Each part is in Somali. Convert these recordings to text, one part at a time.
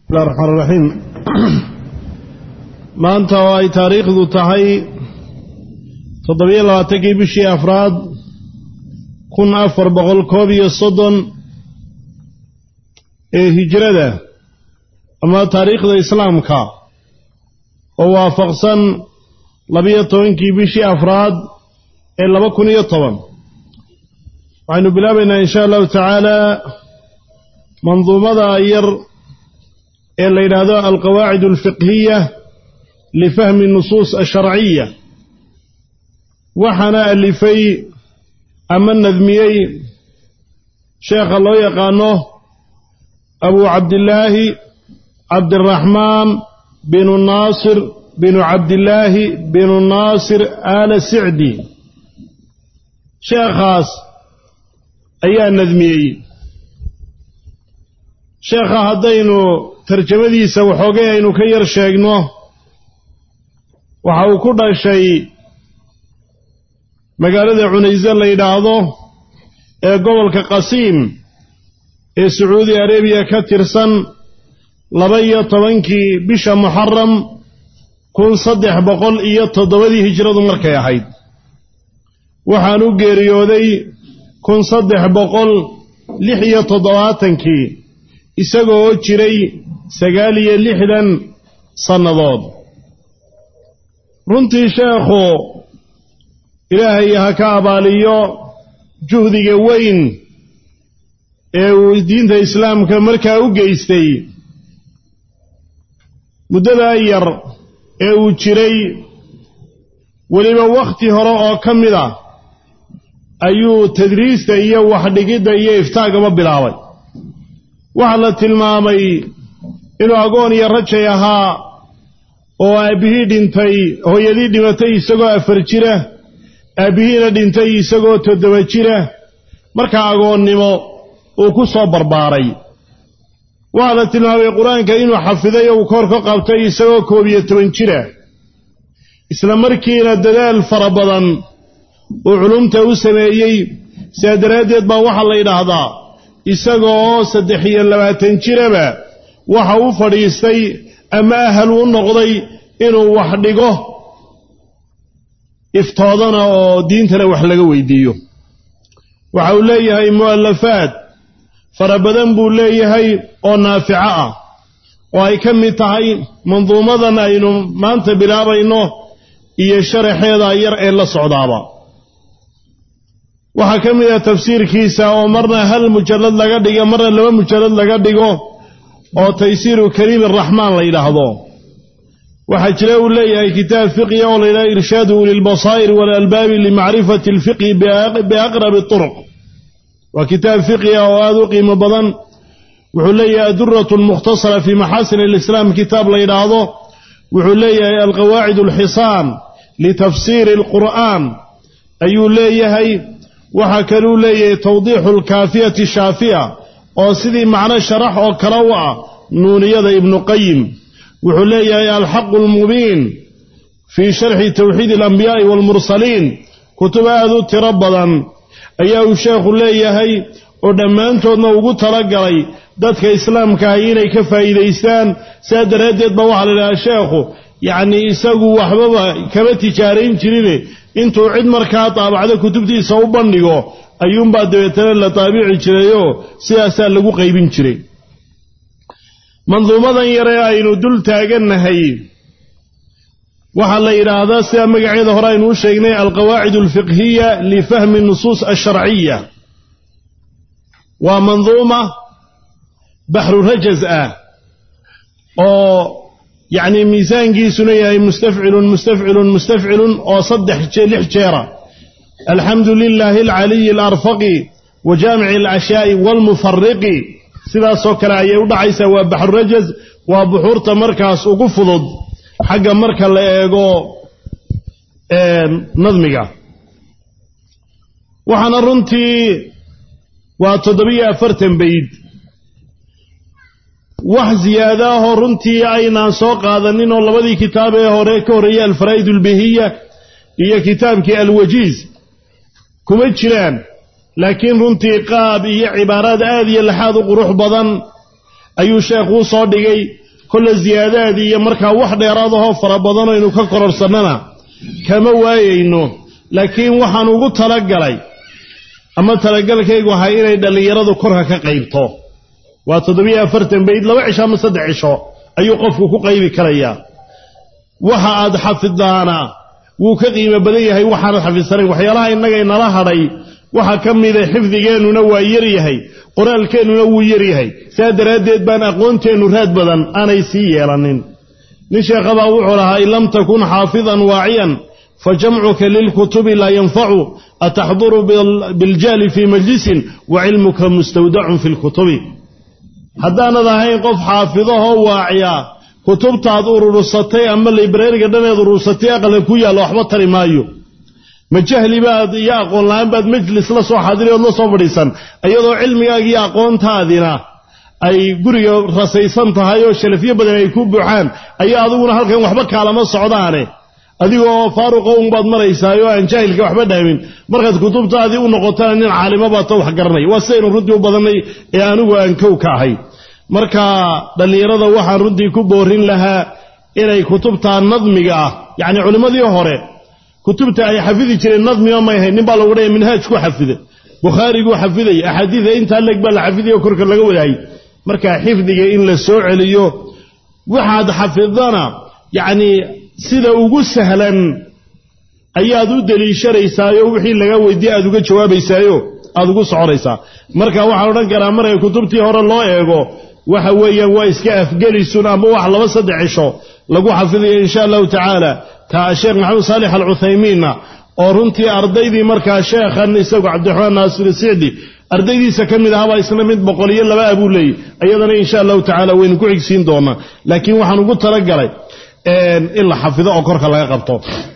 bismillahi raxmaan raxiim maanta oo ay taariikhdu tahay toddobiyo labaatankii bishii afraad kun afar boqol koob iyo soddon ee hijrada ama taariikhda islaamka oo waafaqsan labiyo tobankii bishii afraad ee laba kun iyo toban waxaynu bilaabaynaa in sha allahu tacaala manduumada yar ee la yidhaahdo alqawaacid alfiqhiya lifahmi nusuus asharciya waxaana alifay ama nadmiyey sheekha loo yaqaano abu cabdillaahi cabdiraxmaan binu naasir binu cabdillaahi binu naasir aala sicdi sheekhaas ayaa nadmiyey sheekha haddaynu tarjamadiisa waxoogay aynu ka yar sheegno waxa uu ku dhashay magaalada cunayse la yidhaahdo ee gobolka qasiim ee sacuudi arabiya ka tirsan laba iyo tobankii bisha muxaram kun saddex boqol iyo toddobadii hijradu markay ahayd waxaan u geeriyooday kun saddex boqol lix iyo toddobaatankii isagoo jiray sagaal iyo lixdan sannadood runtii sheekhu ilaahay ha ka abaaliyo juhdiga weyn ee uu diinta islaamka markaa u geystay muddadaa yar ee uu jiray weliba wakhti hore oo ka mid ah ayuu tadriista iyo waxdhigidda iyo iftaagaba bilaabay waxaa la tilmaamay inuu agoon iyo rajay ahaa oo aabbihii dhintay hooyadii dhimatay isagoo afar jira aabbihiina dhintay isagoo toddoba jira markaa agoonnimo uu ku soo barbaaray waxaa la tilmaamay qur-aanka inuu xafiday oo uu koor ka qabtay isagoo koob iyo toban jira isla markiina dadaal fara badan uu culumta u sameeyey sidaa daraaddeed baa waxaa la yidhaahdaa isagoo saddex iyo labaatan jiraba waxa u fadhiistay ama ahal u noqday inuu wax dhigo iftoodana oo diintana wax laga weydiiyo waxa uu leeyahay mu'alafaad fara badan buu leeyahay oo naafico ah oo ay ka mid tahay manduumadan aynu maanta bilaabayno iyo sharaxeeda yar ee la socdaaba waxaa ka mid ah tafsiirkiisa oo marna hal mujallad laga dhigo marna laba mujallad laga dhigo oo taysiiru kariim araxmaan la yidhaahdo waxaa jira uu leeyahay kitaab fiqhi oo la yidhahdo irshaadu ulilbasaa'ir waalalbaabi limacrifati alfiqhi biaqrabi turuq waa kitaab fiqhiga oo aada u qiimo badan wuxuu leeyahay aduratu lmukhtasara fii maxaasin alislaam kitaab la yidhaahdo wuxuu leeyahay alqawaacid alxisaan litafsiiri alqur'aan ayuu leeyahay waxaa kaluu leeyahay tawdiixu alkaafiyati shaafiya oo sidii macno sharax oo kale u ah nuuniyada ibnu qayim wuxuu leeyahay alxaqu almubiin fii sharxi tawxiid alambiyaai waalmursaliin kutub aad u tiro badan ayaa uu sheekhu leeyahay oo dhammaantoodna ugu talagalay dadka islaamkaahi inay ka faa'iidaystaan sidaa daraaddeed baa waxaa la idhahaa sheekhu yacnii isagu waxbaba kama tijaarayn jirine intuu cid markaa daabacdo kutubtiisa u bandhigo ayuunbaa dabeetana la daabici jirayoo sidaasaa lagu qaybin jiray manduumadan yaree aynu dul taagannahay waxaa la yidhaahdaa sida magaceeda hore aynu u sheegnay alqawaacid alfiqhiya lifahmi nusuus alsharciya waa manduuma baxru rajaz ah oo yacnii miisaankiisuna yahay mustafcilun mustafcilun mustafcilun oo saddex lix jeera alxamdu lilaahi alcaliyi alarfaqi wa jaamici alashyaai waalmufariqi sidaasoo kale ayay u dhacaysaa waa baxrurajaz waa buxuurta markaas ugu fudud xagga marka la eego nadmiga waxaana runtii waa toddobiyo afartan bayd wax ziyaada ahoo runtii aynaan soo qaadanin oo labadii kitaab ee hore ka horreeyey alfaraa'id albihiya iyo kitaabkii alwajiiz kuma jiraan laakiin runtii qaab iyo cibaaraad aad iyo laxaad u qurux badan ayuu sheekhuu soo dhigay kolle siyaadaad iyo markaa wax dheeraadahoo fara badanoo aynu ka kororsannana kama waayayno laakiin waxaan ugu talagalay ama talagalkaygu ahay inay dhallinyaradu korka ka qaybto waa toddobiyo afartan bayd laba cisho ama saddex cisho ayuu qofku ku qaybi karayaa waxa aad xafiddaana wuu ka qiimo badan yahay waxaanad xafidsanayn waxyaalaha innaga inala hadhay waxaa ka mida xifdigeennuna waa yaryahay qoraalkeennuna wuu yaryahay saa daraaddeed baan aqoonteennu raad badan aanay sii yeelanin nin sheekhabaa wuxuu lahaa in lam takun xaafidan waaciyan fa jamcuka lilkutubi laa yanfacu ataxduru biljahli fii majlisin wa cilmuka mustawdacun fi lkutubi haddaanad ahayn qof xaafidahoo waaciya kutubtaad urursatay ama librariga dhaneed urursatay aqalka ku yaalla waxba tari maayo ma jahli baad iyo aqoon la-aan baad majlis la soo xaadiri ood la soo fadhiisan iyadoo cilmigaaga iyo aqoontaadina ay guriga rasaysan tahay oo shalafyo badan ay ku buuxaan ayaa adiguna halkan waxba kaalama socdaane adigoo faaruqo unbaad maraysaay oo aan jaahilka waxba dhaamin markaad kutubtaadii u noqotana nin caalimo baata wax garanaya waa sidaynu runtii u badannay ee anigu aan kow ka ahay marka dhallinyarada waxaan runtii ku boorin lahaa inay kutubtaa nadmiga ah yacni culimmadii hore kutubta ay xafidi jireen nadmiga may ahayn nin baa lagu dhaya minhaaj ku xafida bukhaariguu xafidaya axaadiida intaa leeg baa la xafidayo korka laga wadaayay marka xifdiga in la soo celiyo waxaad xafidana yacni sida ugu sahlan ayaad u deliishanaysaayoo wixii laga weydiye aad uga jawaabaysaayo aad ugu soconaysaa marka waxaan odhan karaa markay kutubtii hore loo eego waxa weeyaan waa iska afgelisun ama wax laba saddex cisho lagu xafidayo insha allahu tacaala taa sheekh maxamed saalix alcuthaymiinna oo runtii ardaydii markaa sheekhan isagu cabdiraxmaan naasir sicdi ardaydiisa ka mid ahabaa isna mid boqol iyo laba abuu leeyay iyadana insha allahu tacaala waynu ku xigsiin doonaa laakiin waxaan ugu talagalay in la xafido oo korka laga qabto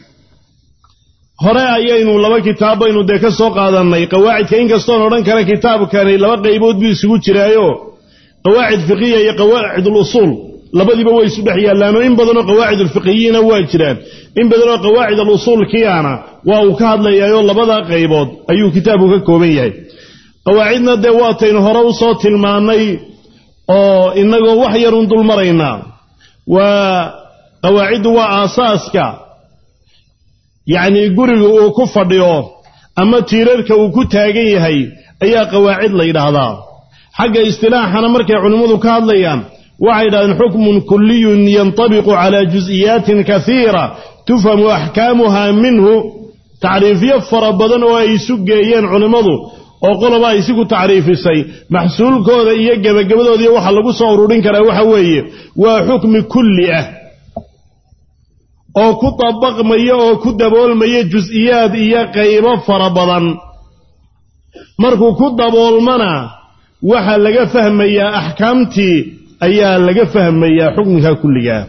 hore ayaynu laba kitaab baynu dee ka soo qaadannay qawaacidka inkastoon odhan kara kitaabkani laba qaybood buu isugu jiraayo qawaacid fiqiya iyo qawaacid alusuul labadiiba way isu dhex yaallaanoo in badanoo qawaacid alfiqiyiina waa jiraan in badanoo qawaacid alusuulkiyaana waa uu ka hadlayaayoo labada qaybood ayuu kitaabku ka kooban yahay qawaacidna dee waataynu hore u soo tilmaannay oo innagoo wax yarun dul maraynaa waa qawaaciddu waa aasaaska yacnii guriga uu ku fadhiyo ama tiirarka uu ku taagan yahay ayaa qawaacid la yidhaahdaa xagga istilaaxana markay culimmadu ka hadlayaan waxay yidhahdeen xukmun kuliyun yantabiqu calaa jus'iyaatin kaiira tufhamu axkaamuha minhu tacriifyo fara badan oo ay isu geeyeen culimmadu oo qoloba ay si ku tacriifisay maxsuulkooda iyo gebagabadooda iyo waxa lagu soo ururin karaa waxa weeye waa xukmi kulli ah oo ku dabaqmaya oo ku daboolmaya jus'iyaad iyo qaybo fara badan markuu ku daboolmana waxaa laga fahmayaa axkaamtii ayaa laga fahmayaa xukmiga kulligaa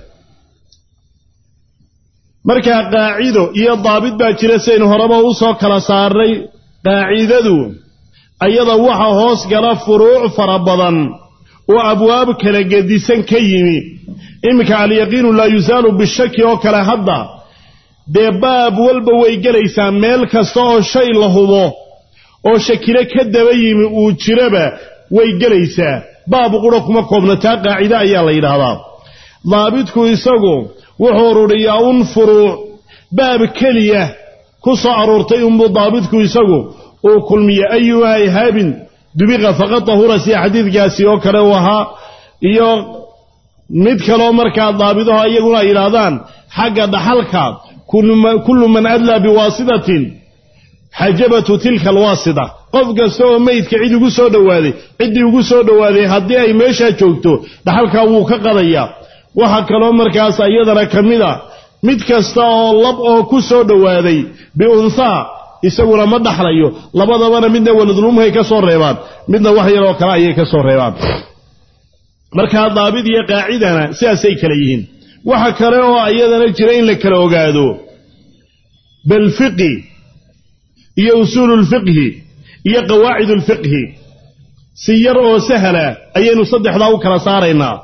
markaa qaacido iyo daabit baa jira sidaynu horeba u soo kala saarnay qaacidadu ayada waxa hoos gala furuuc fara badan oo abwaab kala gedisan ka yimi iminka alyaqiinu laa yusaalu bishaki oo kale hadda dee baab walba way gelaysaa meel kasta oo shay la hubo oo shakilo ka daba yimi uu jiraba way gelaysaa baab qura kuma koobna taa qaacide ayaa la yidhaahdaa daabitku isagu wuxuu ururiyaa un furuuc baab keliya ku soo aroortay unbuu daabitku isagu uu kulmiya ayuha ihaabin dubiqa faqad tahura sida xadiidkaasi oo kale uu ahaa iyo mid kaloo markaa daabidaho iyaguna ay yidhaahdaan xagga dhaxalka kullu man adlaa biwaasitatin xajabatu tilka alwaasita qof kasta oo meydka cid ugu soo dhowaaday ciddii ugu soo dhowaaday haddii ay meeshaa joogto dhaxalkaa wuu ka qadayaa waxaa kaloo markaas iyadana ka mid a mid kasta oo lab oo ku soo dhowaaday biunthaa isaguna ma dhaxlayo labadabana midna waladulumhay ka soo reebaan midna wax yaroo kale ayay ka soo reebaan markaa daabid iyo qaacidana sidaasay kale yihiin waxa kale oo iyadana jira in la kala ogaado balfiqi iyo usuululfiqhi iyo qawaacidulfiqhi si yar oo sahala ayaynu saddexdaa u kala saaraynaa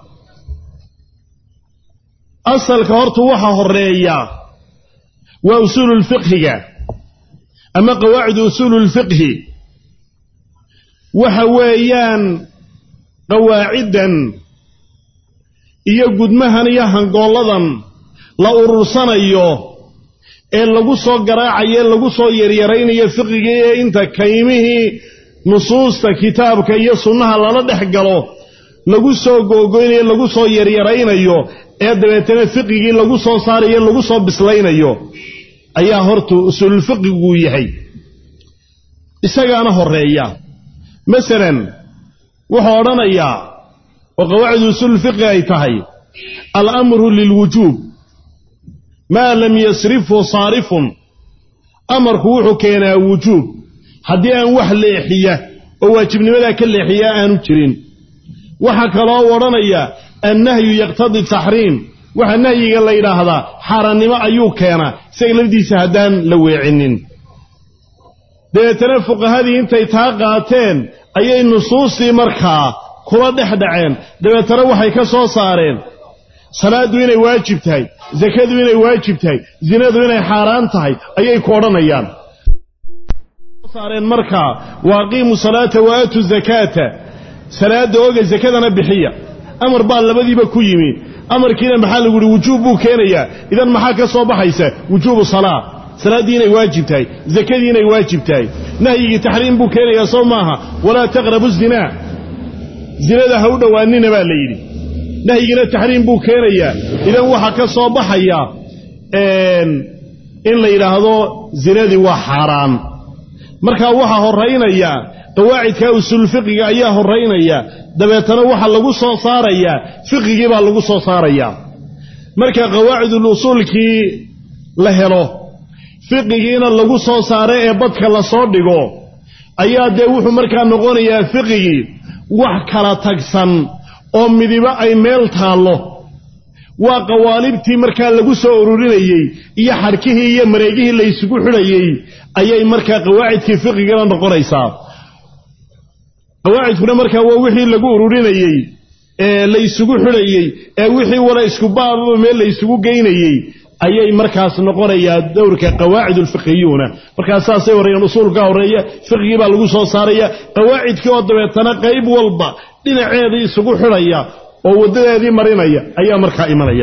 asalka horta waxa horeeya waa usuululfiqhiga ama qawaacidu usuululfiqhi waxa weeyaan qawaaciddan iyo gudmahan iyo hangoolladan la urursanayo ee lagu soo garaacayo ee lagu soo yaryaraynayo fiqigii ee inta kaymihii nusuusta kitaabka iyo sunnaha lala dhex galo lagu soo googoynayo lagu soo yaryaraynayo ee dabeetana fiqigii lagu soo saarayo lagu soo bislaynayo ayaa horta usuululfiqiguu yahay isagaana horeeya masalan wuxuu odhanayaa oo qawaacid usuululfiqi ay tahay alamru lilwujuub maa lam yasrifhu saarifun amarku wuxuu keenaa wujuub haddii aan wax leexiya oo waajibnimadaa ka leexiya aanu jirin waxaa kaloo odhanaya annahyu yaqtadi taxriim waxa nahyiga la yidhaahdaa xaaraannimo ayuu keenaa isaga lafdiisa haddaan la weecinin dabeetana fuqahadii intay taa qaateen ayay nusuustii markaa kula dhex dhaceen dabeetana waxay ka soo saareen salaaddu inay waajib tahay sakadu inay waajib tahay zinadu inay xaaraan tahay ayay ku odhanayaan saareen markaa waaqiimu salaata wa aatu zakaata salaada oga sakadana bixiya amar baa labadiiba ku yimi amarkiina maxaa lagu yihi wujuub buu keenayaa idan maxaa ka soo baxaysa wujuubu salaa salaaddii inay waajib tahay zakadii inay waajib tahay nahyigii taxriim buu keenayaa soo maaha walaa taqrabu zinaa zinada ha u dhowaanina baa la yidhi nahyigiina taxriim buu keenayaa idan waxaa ka soo baxaya in la yidhaahdo zinadii waa xaaraan markaa waxaa horaynaya qawaacidka usuulfiqiga ayaa horaynaya dabeetana waxaa lagu soo saarayaa fiqigii baa lagu soo saarayaa marka qawaacidul usuulkii la helo fiqigiina lagu soo saaro ee badka lasoo dhigo ayaa dee wuxuu markaa noqonayaa fiqigii wax kala tagsan oo midibo ay meel taallo waa qawaalibtii markaa lagu soo ururinayey iyo xadhkihii iyo mareegihii la ysugu xidhayey ayay markaa qawaacidkii fiqigana noqonaysaa qawaacidkuna markaa waa wixii lagu ururinayey ee la ysugu xidhayey ee wixii wala isku baababa meel la ysugu geynayey ayay markaas noqonayaa dowrka qawaacid ulfiqhiyuuna markaas saasay horreeyeen usuulka horreeya fiqigii baa lagu soo saaraya qawaacidkii oo dabeetana qayb walba dhinaceedii isugu xidhaya oo waddadeedii marinaya ayaa markaa imanaya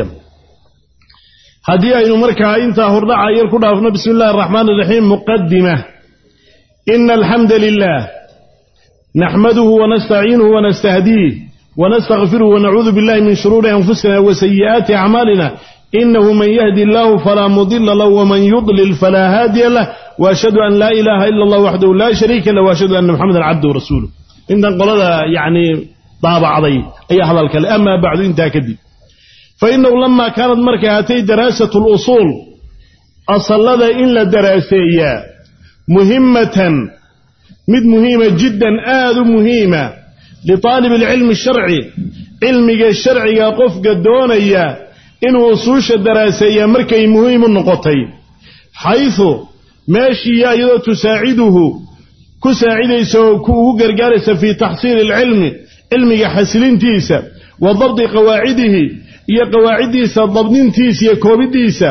haddii aynu markaa intaa hordhaca yar ku dhaafno bismi illahi araxmaan iraxiim muqadima ina alxamda lilah naxmaduhu wanastaciinuhu wanastahdiih wanastakfiruhu wanacuudu billahi min shuruuri anfusina wasayi'aati acmaalina inahu man yahdi illaahu falaa mudila lah wman yudlil falaa haadiya lah waashhadu an laa ilaaha ila allah waxdahu laa shariika lah waashhadu anna maxamedan cabduhu rasuuluh intan qolada yacni daabacday ayaa hadalka le amaa bacdu intaa kadib fainahu lama kaanad markay hatay daraasatu lusuul asallada in la daraaseeyaa muhimmatan mid muhiima jiddan aad u muhiima litaalib alcilmi sharci cilmiga sharciga qofka doonaya inuu usuusha daraaseeyaa markay muhiim u noqotay xaysu meeshiiya iyadoo tusaaciduhu ku saacidaysa oo ku ugu gargaaraysa fii taxsiili alcilmi cilmiga xasilintiisa wa dabdi qawaacidihi iyo qawaaciddiisa dabdintiisa iyo koobiddiisa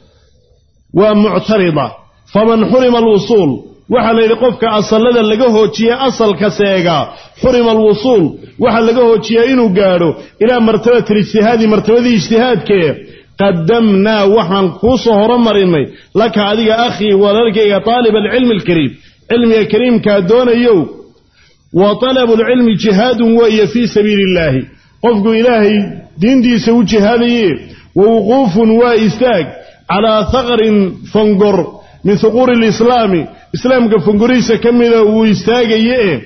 waa muctarida faman xurima alwusuul waxaa la yidhi qofka asallada laga hoojiya asalka seegaa xurima alwusuul waxaa laga hoojiyaa inuu gaadho ilaa martabati lijtihaadi martabadii ijtihaadkee qadamnaa waxaan kuu soo horomarinay laka adiga akhii walaalkayga taalib alcilmi alkariim cilmiga kariimkaa doonayow wa talabulcilmi jihaadun weeye fii sabiili illaahi qofku ilaahay diintiisa u jihaadaye wa wuquufun waa istaag calaa haqrin fangor min huquuri lislaami islaamka fangorihiisa ka mida uu istaagaye e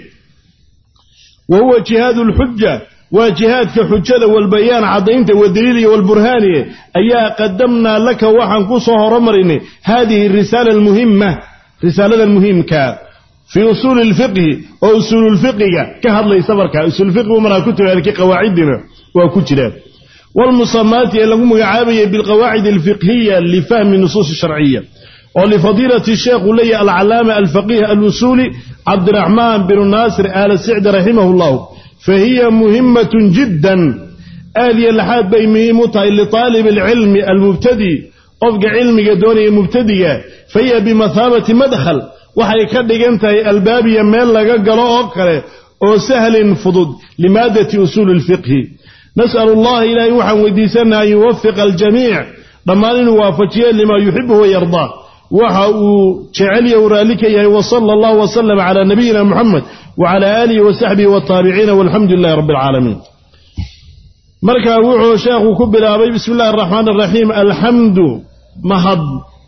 wa huwa jihaadu lxuja waa jihaadka xujada walbayaan caddaynta wadaliil iyo walburhaani ayaa qadamnaa laka waxaan ku soo horomarinay haadihi risaala almuhima risaalada muhiimka fii usuuli lfiqhi oo usuululfiqiga ka hadlaysa markaa usuulfiqigu markaa ku tagaalkii qawaacidina waa ku jiraan walmusamaati ee lagu magacaabayay bilqawaacid alfiqhiya lifahmi nusuus sharciya oo lifadiilati sheekhu leeyahy alcalaama alfaqiih alusuuli cabdiraxmaan binu naasir aala sicdi raximahu llahu fa hiya muhimatun jiddan aad iyo laxaad bay muhiim u tahay liطaalibi alcilmi almubtadi qofka cilmiga doonaya mubtadiga fa hiya bimathaabati madkhal waxay ka dhigan tahay albaabiya meel laga galo oo kale oo sahlin fudud limaadati usuuli lfiqhi nas'alu allaha ilaahay waxaan weydiisanaa an yuwafiqa aljamiic dhammaan inuu waafajiyo limaa yuxibu wayardaa waxa uu jecelya uu raalli ka yahay wasala allahu wasalama calaa nabiyina muxamed wacala aalihi wasaxbihi wataabiciina walxamdu lilahi rabbi alcaalamiin marka wuxuu sheekhu ku bilaabay bismi illahi araxmaan araxiim alxamdu mahad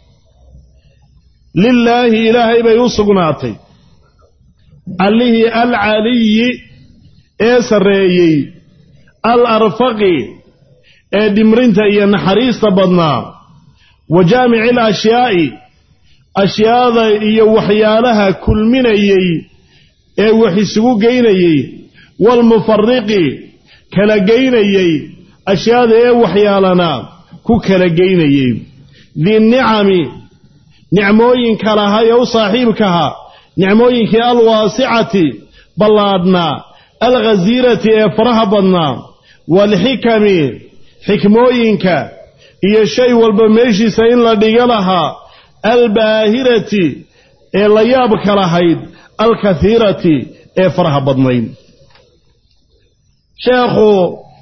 lilaahi ilaahay bay u sugnaatay allihii alcaliyi ee sarreeyey al arfaqi ee dhimrinta iyo naxariista badnaa wa jaamici alashyaai ashyaada iyo waxyaalaha kulminayey ee wax isugu geynayey waalmufariqi kala geynayey ashyaada ee waxyaalana ku kala geynayey dinicami nicmooyinka lahaa ee u saaxiibkaha nicmooyinkii alwaasicati ballaadhnaa alghasiirati ee faraha badnaa waalxikami xikmooyinka iyo shay walba meeshiisa in la dhiga lahaa albaahirati ee la yaabka lahayd alkathiirati ee faraha badnayd sheekhu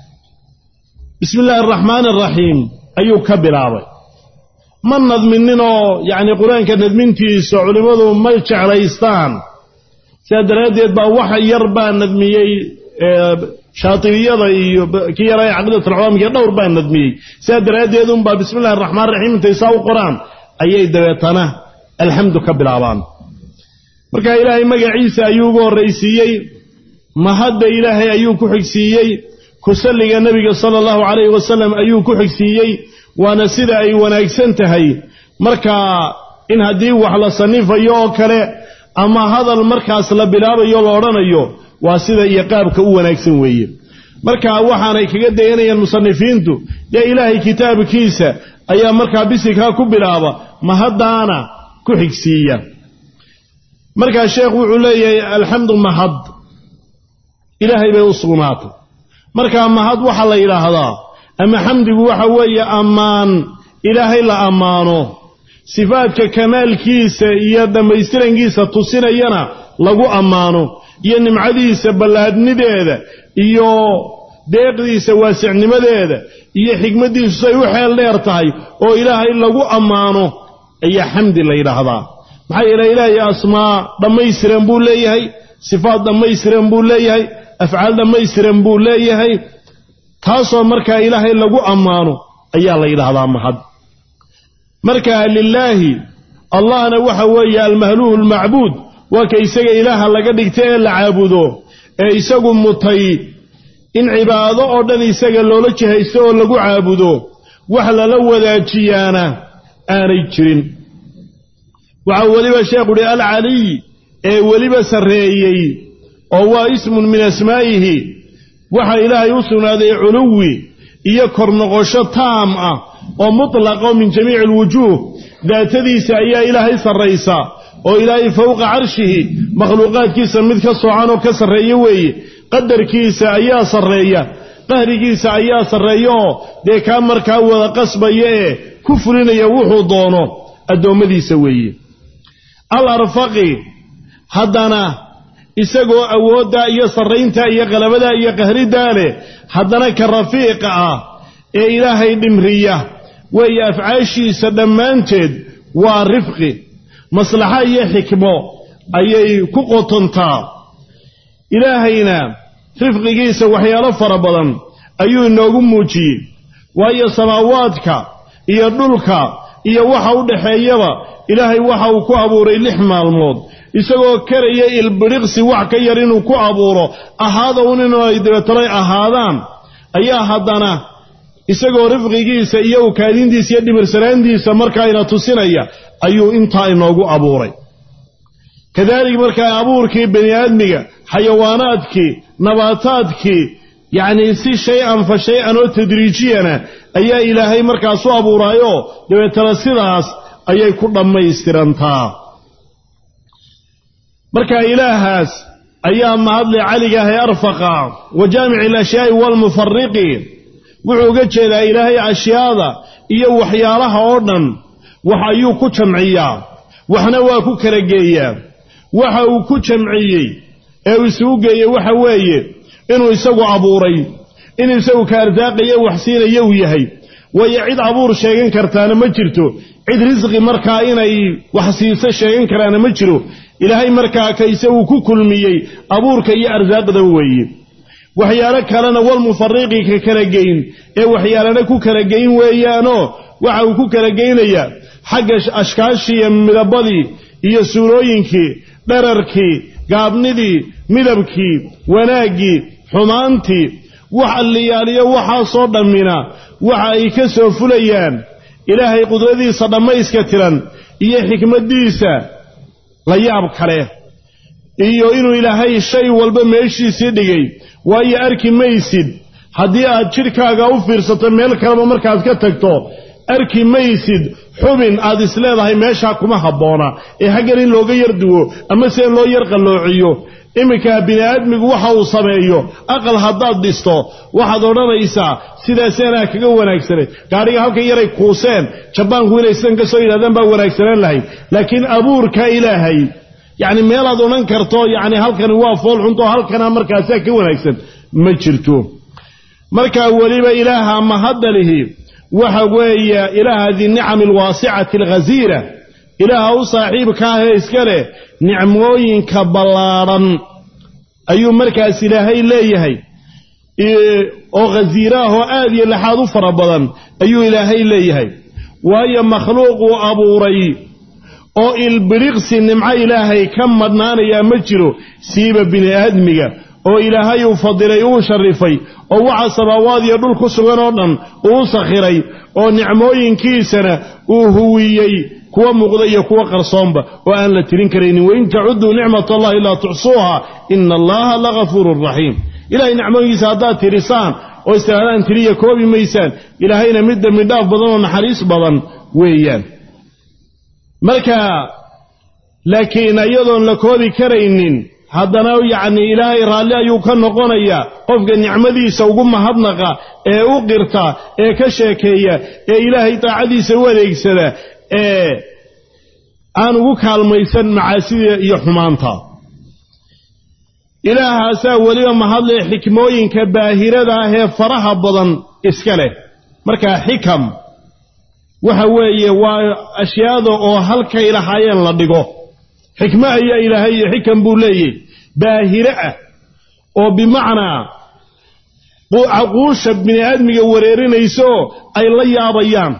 bismi illaahi araxmaani araxiim ayuu ka bilaabay ma nadmininoo yacni qur-aanka nadmintiisa culimmadu ma jeclaystaan sidaa daraaddeed baa wax yar baa nadmiyey shaatiliyada iyo kii yara caqiidatulcawaamkiiyo dhowr baa nadmiyey sidaa daraaddeed unbaa bismi illahi araxmaan raxiim intay saa u qoraan ayay dabeetana alxamdu ka bilaabaan marka ilaahay magaciisa ayuu ugu horraysiiyey mahadda ilaahay ayuu ku xigsiiyey kusalliga nebiga sala allahu calayhi wasalam ayuu ku xigsiiyey waana sida ay wanaagsan tahay markaa in haddii wax la sannifayo oo kale ama hadal markaas la bilaabayo la odhanayo waa sida iyo qaabka u wanaagsan weeye marka waxaanay kaga dayanayaan musanifiintu dee ilaahay kitaabkiisa ayaa markaa bisinkaa ku bilaaba mahaddaana ku xigsiiya markaa sheekh wuxuu leeyahay alxamdu mahad ilaahay bay u sugnaatay markaa mahad waxaa la yidhaahdaa ama xamdigu waxa weeye ammaan ilaahay la ammaano sifaadka kamaalkiisa iyo dhammaystirankiisa tusinayana lagu ammaano iyo nimcadiisa ballaadhnideeda iyo deeqdiisa waasicnimadeeda iyo xikmaddiisu say u xeel dheer tahay oo ilaahay lagu ammaano ayaa xamdi la yidhaahdaa maxaa yeelay ilaahay asmaa dhammaystiran buu leeyahay sifaad dhammaystiran buu leeyahay afcaal dhammaystiran buu leeyahay taasoo markaa ilaahay lagu ammaano ayaa la yidhaahdaa mahad marka lilaahi allahna waxa weeye almahluuhu almacbuud waa ka isaga ilaaha laga dhigta ee la caabudo ee isagu mutay in cibaado oo dhan isaga loola jihaysto oo lagu caabudo wax lala wadaajiyaana aanay jirin waxaa weliba sheekhu uhi alcaliy ee weliba sarreeyey oo waa ismun min asmaa'ihi waxaa ilaahay u sugnaaday culuwi iyo kor noqosho taam ah oo mutlaqa oo min jamiici alwujuuh daatadiisa ayaa ilaahay sarraysa oo ilaahay fowqa carshihi makhluuqaadkiisa mid ka soocan oo ka sarreeya weeye qadarkiisa ayaa sarreeya qahrigiisa ayaa sarreeya oo dee kaa markaa wada qasbaya ee ku fulinaya wuxuu doono addoommadiisa weeye al arfaqi haddana isagoo awooddaa iyo sarrayntaa iyo qalabadaa iyo qahriddaa leh haddana ka rafiiqa ah ee ilaahay dhimriya weeye afcaashiisa dhammaanteed waa rifqi maslaxa iyo xikmo ayay ku qotontaa ilaahayna rifqigiisa waxyaalo fara badan ayuu inoogu muujiyey waayo samaawaadka iyo dhulka iyo waxa u dhaxeeyaba ilaahay waxa uu ku abuuray lix maalmood isagoo karaya ilbiriqsi wax ka yar inuu ku abuuro ahaada un inu ay dabeetanay ahaadaan ayaa haddana isagoo rifqigiisa iyo ukaadintiisa iyo dhimirsanaantiisa markaayna tusinaya ayuu intaa inoogu abuuray kadaalika markaa abuurkii bani aadmiga xayawaanaadkii nabaataadkii yacnii si shay-an fa shay-an oo tadriijiyana ayaa ilaahay markaas u abuuraayoo dabeetana sidaas ayay ku dhammaystirantaa marka ilaahaas ayaa mahadle caligaah ee arfaqa wa jaamici alashyaai waalmufariqi wuxuu uga jeedaa ilaahay ashyaada iyo waxyaalaha oo dhan wax ayuu ku jamciyaa waxna waa ku kala geeyaa waxa uu ku jamciyey ee uu isugu geeyey waxa weeye inuu isagu abuuray in isagu ka arsaaqaya wax siinaya uu yahay waayo cid abuur sheegan kartaana ma jirto cid risqi markaa inay wax siiso sheegan karaana ma jiro ilaahay markaa ka isagu ku kulmiyey abuurka iyo arsaaqda weeye waxyaalo kalena walmufariqi ka kala geyn ee waxyaalana ku kala geyn weeyaanoo waxa uu ku kala geynayaa xagga ashkaashii iyo midabadii iyo suurooyinkii dherarkii gaabnidii midabkii wanaaggii xumaantii wax alliyaaliyo waxaasoo dhammina waxa ay ka soo fulayaan ilaahay qudradiisa dhammayska tiran iyo xikmaddiisa la yaab kale iyo inuu ilaahay shay walba meeshiisii dhigay waayo arki maysid haddii aad jidhkaaga u fiirsato meel kaleba markaad ka tagto arki maysid xubin aad isleedahay meeshaa kuma habboona ee haggan in looga yar duwo ama se in loo yar qalloociyo iminka bini aadmigu waxa uu sameeyo aqal haddaad dhisto waxaad odhanaysaa sidaaseenaa kaga wanaagsanay gaadhiga halkan yaray kuuseen jabaanku inay sidan ka soo yidhahdaan baa wanaagsanaan lahayd laakiin abuurka ilaahay yacni meelaad odhan karto yacni halkani waa fool xunto halkana markaasaa ka wanaagsan ma jirto markaa weliba ilaaha mahadda lihi waxa weeye ilaaha dinicami alwaasicati alghasiira ilaaha u saaxiibka ah ee iska leh nicmooyinka ballaadhan ayuu markaas ilaahay leeyahay oo khasiira ah oo aad iyo laxaad u fara badan ayuu ilaahay leeyahay waayo makhluuquu abuuray oo ilbiriqsi nimco ilaahay ka madhnaanayaa ma jiro siiba bini aadmiga oo ilaahay uu fadilay uu sharifay oo waxa samaawaad iyo dhul ku sugan oo dhan uu sakhiray oo nicmooyinkiisana uu huwiyey kuwa muuqda iyo kuwa qarsoonba oo aan la tirin karaynin wain tacudduu nicmat allahi laa tuxsuuha ina allaha lagafuurun raxiim ilahay nicmooyinkiisa haddaad tirisaan oo istiraadaan tiriya koobi maysaan ilaahayna mid dembi dhaaf badan oo naxariis badan weeyaan marka laakiin iyadoon la koobi karaynin haddana yacni ilaahay raalli ayuu ka noqonayaa qofka nicmadiisa ugu mahadnaqa ee u qirta ee ka sheekeeya ee ilaahay daacadiisa u adeegsada ee aan ugu kaalmaysan macaasida iyo xumaanta ilaahaasaa weliba mahadle xikmooyinka baahirada ah ee faraha badan iska leh markaa xikam waxa weeye waa ashyaada oo halkay lahaayeen la dhigo xikmo ayaa ilaahay iyo xikam buu leeyahy baahire ah oo bimacnaa caquusha bini aadmiga wareerinaysaoo ay la yaabayaan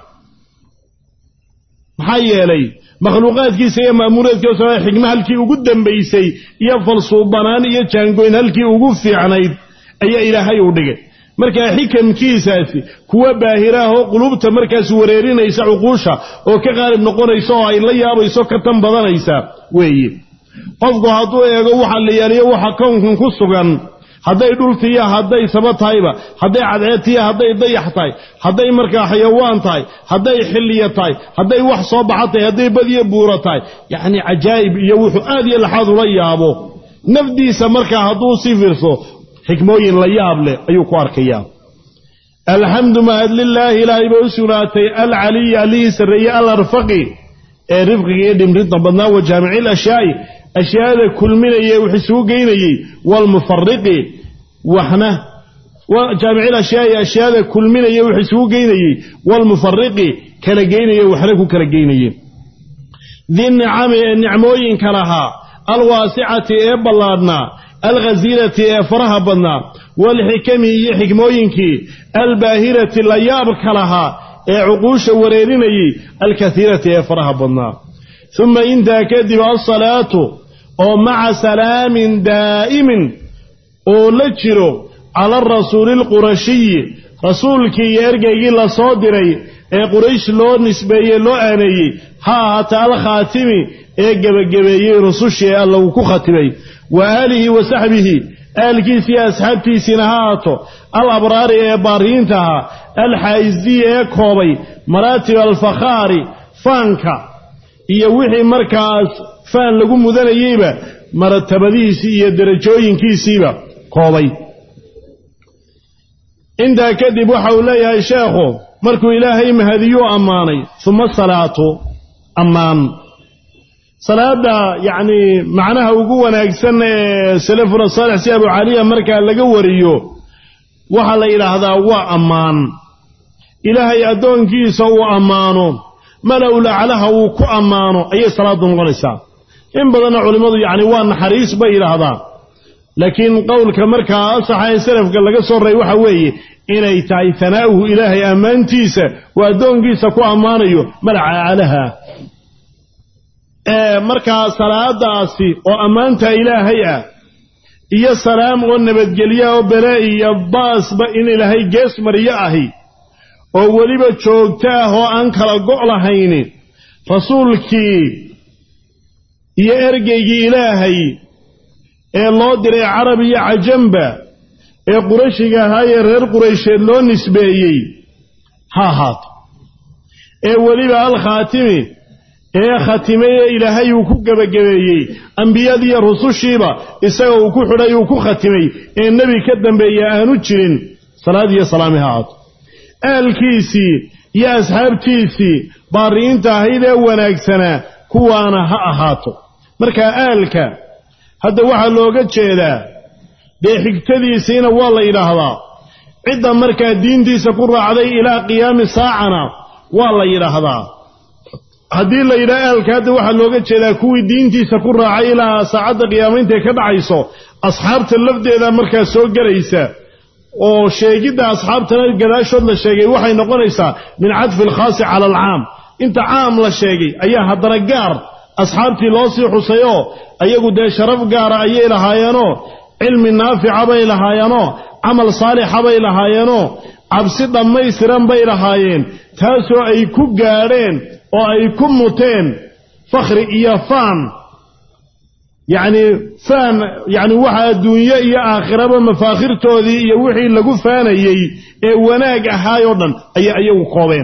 maxaa yeelay makhluuqaadkiisa iyo maamuureedkiisa xikmo halkii ugu dambaysay iyo falsuubanaan iyo jaangoyn halkii ugu fiicnayd ayaa ilaahay u dhigay markaa xikamkiisaasi kuwa baahiraah oo qulubta markaas wareerinaysa cuquusha oo ka qaalib noqonaysa oo ay la yaabayso ka tan badanaysa weeye qofku hadduu eego waxa la yaaliyo waxa kownkan ku sugan hadday dhultiiya hadday saba tahayba hadday cadceedtiya hadday dayax tahay hadday markaa xayawaan tahay hadday xilliya tahay hadday wax soo baxa tahay hadday badiyo buura tahay yacni cajaa'ib iyo wuxuu aad iyo laxaad ula yaabo nafdiisa markaa hadduu sii fiirso xikmooyin la yaab leh ayuu ku arkayaa alxamdu mahad lilaahi ilaahay bay u sugnaatay alcaliyi allihii sarreeyey alarfaqi ee rifqiga iyo dhimridda badnaa wa jaamici lashyaai ashyaada kulminaya wax isugu geynayey waalmufariqi waxna jaamici lashyaai ashyaada kulminaya wax isugu geynayey waalmufariqi kala geynaya waxna ku kala geynayey di nicami ee nicmooyinka lahaa alwaasicati ee ballaadhnaa alghasiirati ee faraha badnaa waalxikami iyo xikmooyinkii albaahirati la yaabka lahaa ee cuquusha wareerinayey alkaiirati ee faraha badnaa uma intaa kadib alsalaatu oo maca salaamin daa'imin oo la jiro cala arasuuli alqurashiyi rasuulkii iyo ergeygii la soo diray ee quraysh loo nisbeeyey loo aaneeyey ha ahaata alkhaatimi ee gebagabeeyey rusushii ee alla uu ku khatimay wa aalihi wa saxbihi aalkiisi iyo asxaabtiisiina ha aato al abraari ee baariyiinta ahaa alxaa'isiyi ee koobay maraatib alfakhaari faanka iyo wixii markaas faan lagu mudanayeyba maratabadihiisii iyo derajooyinkiisiiba koobay intaa kadib waxa uu leeyahay sheekhu markuu ilaahay mahadiyuu ammaanay uma salaatu ammaan salaada yacni macnaha ugu wanaagsan ee salafuna saalix si abu caliya markaa laga wariyo waxaa la yidhaahdaa waa ammaan ilaahay addoonkiisa uu ammaano malow laclaha uu ku ammaano ayay salaaddu noqonaysaa in badanna culimmadu yacni waa naxariis bay yidhaahdaa laakiin qowlka markaa asaxa ee salafka laga soo raray waxa weeye inay tahay hanaa'uhu ilaahay ammaantiisa uu addoonkiisa ku ammaanayo malaca aclaha ee markaa salaadaasi oo ammaanta ilaahay ah iyo salaam oo nabadgelya oo bele iyo baasba in ilaahay gees mariyo ahi oo weliba joogto ah oo aan kala go' lahayni rasuulkii iyo ergeygii ilaahay ee loo diray carab iyo cajamba ee qurashiga ahaa ee reer quraysheed loo nisbeeyey ha ahaato ee weliba alkhaatimi ee khatimay ee ilaahay uu ku gebagabeeyey ambiyadiiyo rusushiiba isaga uu ku xidhay uu ku khatimay ee nebi ka dambeeya aanu jirin salaad iyo salaami ha ahaato aalkiisii iyo asxaabtiisii baari'inta ahayd ee wanaagsanaa kuwaana ha ahaato markaa aalka hadda waxaa looga jeedaa dee xigtadiisiina waa la yidhaahdaa cidda markaa diintiisa ku raacday ilaa qiyaami saacana waa la yidhaahdaa haddii la yidhaha aalka hadda waxaa looga jeedaa kuwii diintiisa ku raacay ilaa saacadda qiyaamayntae ka dhacayso asxaabta lafdeeda markaa soo gelaysa oo sheegidda asxaabtana gadaashood la sheegay waxay noqonaysaa min cadfi alkhaasi cala alcaam inta caam la sheegay ayaa haddana gaar asxaabtii loo sii xusayoo ayagu dee sharaf gaara ayay lahaayeenoo cilmi naafica bay lahaayeenoo camal saalixa bay lahaayeenoo cabsi dhammaystiran bay lahaayeen taasoo ay ku gaadheen oo ay ku muteen fakhri iyo faan yacni faan yacni waxa adduunye iyo aakhiraba mafaakhirtoodii iyo wixii lagu faanayey ee wanaag ahaayoo dhan ayay ayagu koobeen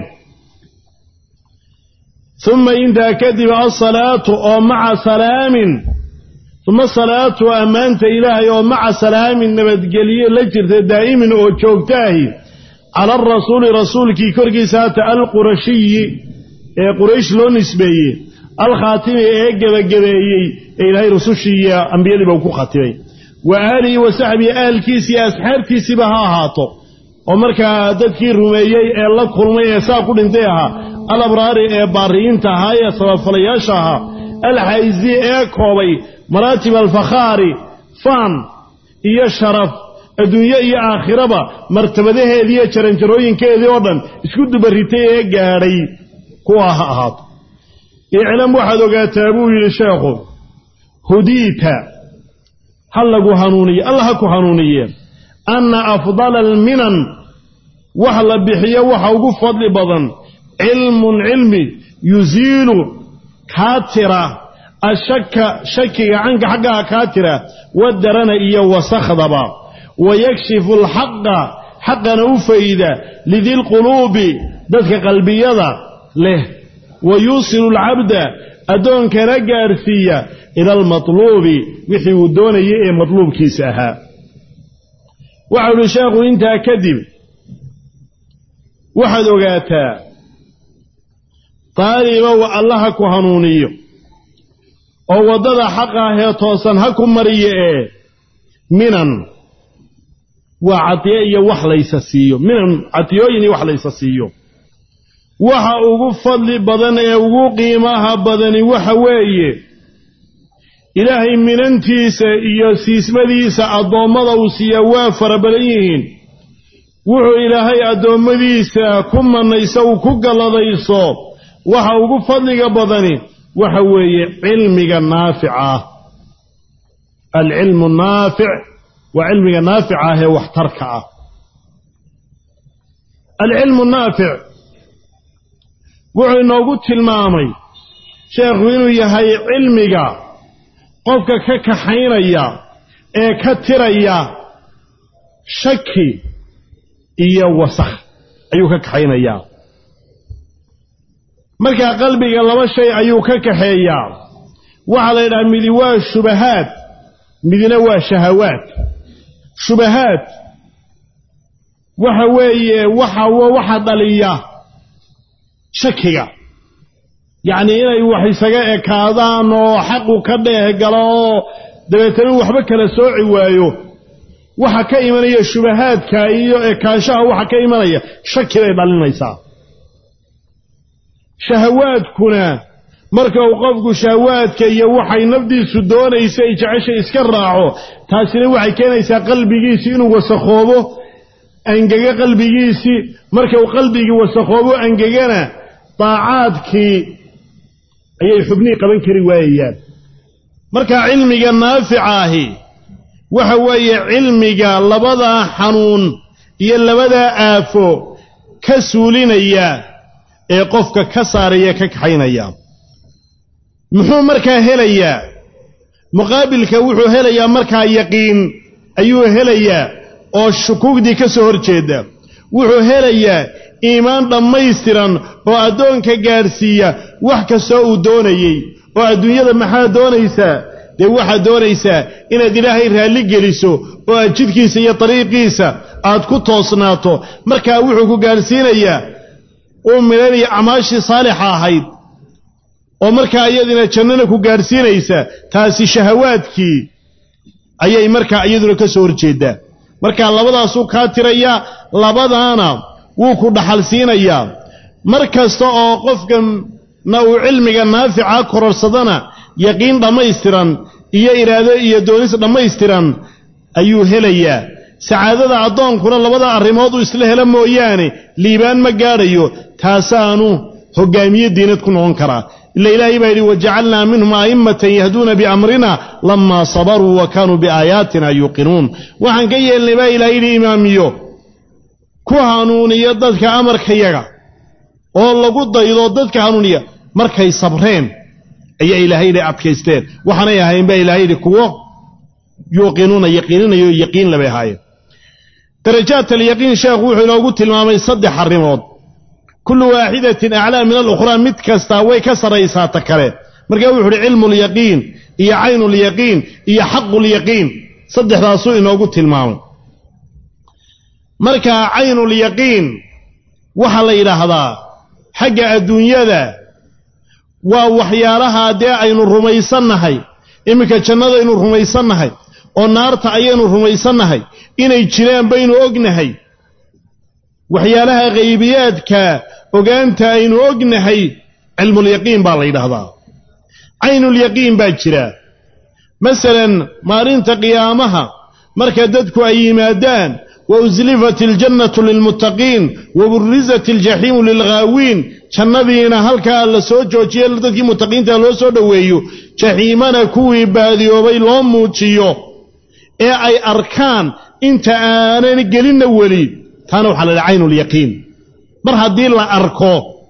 uma intaa kadib alsalaatu oo maca salaamin uma salaatu ammaanta ilaahay oo maca salaamin nabadgelye la jirta daa'imin oo joogtaahi cala arasuuli rasuulkii korkiisa hata alqurashiyi ee quraysh loo nisbeeyey alkhaatimi ee gebagabeeyey ee ilaahay rusushii iyo ambiyadiiba uu ku khatimay wa aalihi wa saxbihi aalkiisi iyo asxaabtiisiiba ha ahaato oo markaa dadkii rumeeyey ee la kulmay ee saa ku dhintay ahaa alabraari ee baariyiinta ahaa ee sababfalayaasha ahaa alxayzi ee koobay maraatib alfakhaari faan iyo sharaf adduunye iyo aakhiraba martabadaheedii iyo jaranjarooyinkeedii oo dhan isku dubaritay ee gaadhay kuwa ha ahaato iclam waxaad ogaataa buu yidhi sheekhu hudiita ha lagu hanuuniye alla ha ku hanuuniye anna afdala alminan wax la bixiyo waxa ugu fadli badan cilmun cilmi yusiilu kaa tira ashaka shakiga canka xaggaha kaa tira wadarana iyo wasakhdaba wayakshifu alxaqa xaqana u fayda lidilquluubi dadka qalbiyada leh wa yuusilu alcabda addoonkana gaadhsiiya ila almatluubi wixii uu doonayay ee matluubkiisa ahaa waxau uhi sheekhu intaa kadib waxaad ogaataa taalibow allaha ku hanuuniyo oo waddada xaqa ahee toosan ha ku mariyo ee minan waa cadiye iyo wax laysa siiyo minan cadiyooyin iyo wax laysa siiyo waxa ugu fadli badan ee ugu qiimaha badani waxa weeye ilaahay minantiisa iyo siismadiisa addoommada uu siiyaa waa fara badan yihiin wuxuu ilaahay addoommadiisa ku manayso uu ku galladayso waxa ugu fadliga badani waxa weeye cilmiga naafica ah alcilmu naafic waa cilmiga naafica ah ee waxtarka ah alcilmu naafic wuxuu inoogu tilmaamay sheekhu inuu yahay cilmiga qofka ka kaxaynaya ee ka tiraya shaki iyo wasakh ayuu ka kaxaynayaa markaa qalbiga laba shay ayuu ka kaxeeyaa waxaa la yidhaha midi waa shubahaad midna waa shahawaad shubahaad waxa weeye waxa waxa dhaliya shakiga yacnii inay wax isaga ekaadaan oo xaqu ka dheeh galo oo dabeetana waxba kala sooci waayo waxa ka imanaya shubahaadka iyo ekaanshaha waxa ka imanaya shaki bay dhalinaysaa shahawaadkuna marka uu qofku shahawaadka iyo waxay nafdiisu doonaysa ay jeceshay iska raaco taasina waxay keenaysaa qalbigiisii inuu wasakhoobo angege qalbigiisii marka uu qalbigii wasakhoobo angegana daacaadkii ayay xubnihii qaban kari waayayaan marka cilmiga naafica ahi waxa weeye cilmiga labadaa xanuun iyo labadaa aafo ka suulinaya ee qofka ka saaraya ka kaxaynaya muxuu markaa helayaa muqaabilka wuxuu helayaa markaa yaqiin ayuu helayaa oo shukuugdii ka soo hor jeeda wuxuu helayaa iimaan dhammaystiran oo addoonka gaadhsiiya wax kastoo uu doonayey oo adduunyada maxaad doonaysaa dee waxaad doonaysaa inaad ilaahay raalli geliso oo aad jidkiisa iyo dariiqiisa aad ku toosnaato markaa wuxuu ku gaadhsiinayaa uu midhanaya acmaashii saalixa ahayd oo markaa iyadina jannana ku gaadhsiinaysa taasi shahawaadkii ayay markaa iyaduna ka soo horjeeddaa markaa labadaasuu kaa tirayaa labadaana wuu ku dhaxal siinayaa mar kasta oo qofkana uu cilmiga naafica kororsadana yaqiin dhammaystiran iyo iraado iyo doonis dhammaystiran ayuu helayaa sacaadada addoonkuna labada arrimood uu isla helo mooyaane liibaan ma gaadhayo taasaanu hoggaamiye diinad ku noqon karaa ila ilaahay baa yidhi wajacalnaa minhum a'immatan yahduuna biamrina lamaa sabaruu wa kaanuu biaayaatina yuuqinuun waxaan ka yeelnay baa ilahay yidhi imaamiyo ku hanuuniya dadka amarkayaga oo lagu daydo dadka hanuuniya markay sabreen ayaa ilaahay yidhi adkaysteen waxaanay ahayn baa ilahay yidhi kuwo yuuqinuuna yaqiininayo yaqiin labay ahaayeen darajaat alyaqiin sheekhu wuxuu inoogu tilmaamay saddex arrimood kullu waaxidatin aclaa min alukhraa mid kastaa way ka sarraysaa ta kale markaa wuxu uhi cilmu lyaqiin iyo caynulyaqiin iyo xaqulyaqiin saddexdaasuu inoogu tilmaamay markaa caynulyaqiin waxaa la yidhaahdaa xagga adduunyada waa waxyaalaha dee aynu rumaysannahay iminka jannadaynu rumaysannahay oo naarta ayaynu rumaysannahay inay jiraan baynu ognahay waxyaalaha khaybiyaadka ogaanta aynu ognahay cilmulyaqiin baa la yidhaahdaa caynulyaqiin baa jira masalan maalinta qiyaamaha marka dadku ay yimaadaan wa uslifat iljannatu lilmuttaqiin wa burizat aljaxiimu lilghaawiin jannadiina halkaa la soo joojiye dadkii muttaqiinta loo soo dhoweeyo jaxiimana kuwii baadiyoobay loo muujiyo ee ay arkaan inta aanan gelinna weli taana waxaa la dhaha caynulyaqiin mar haddii la arko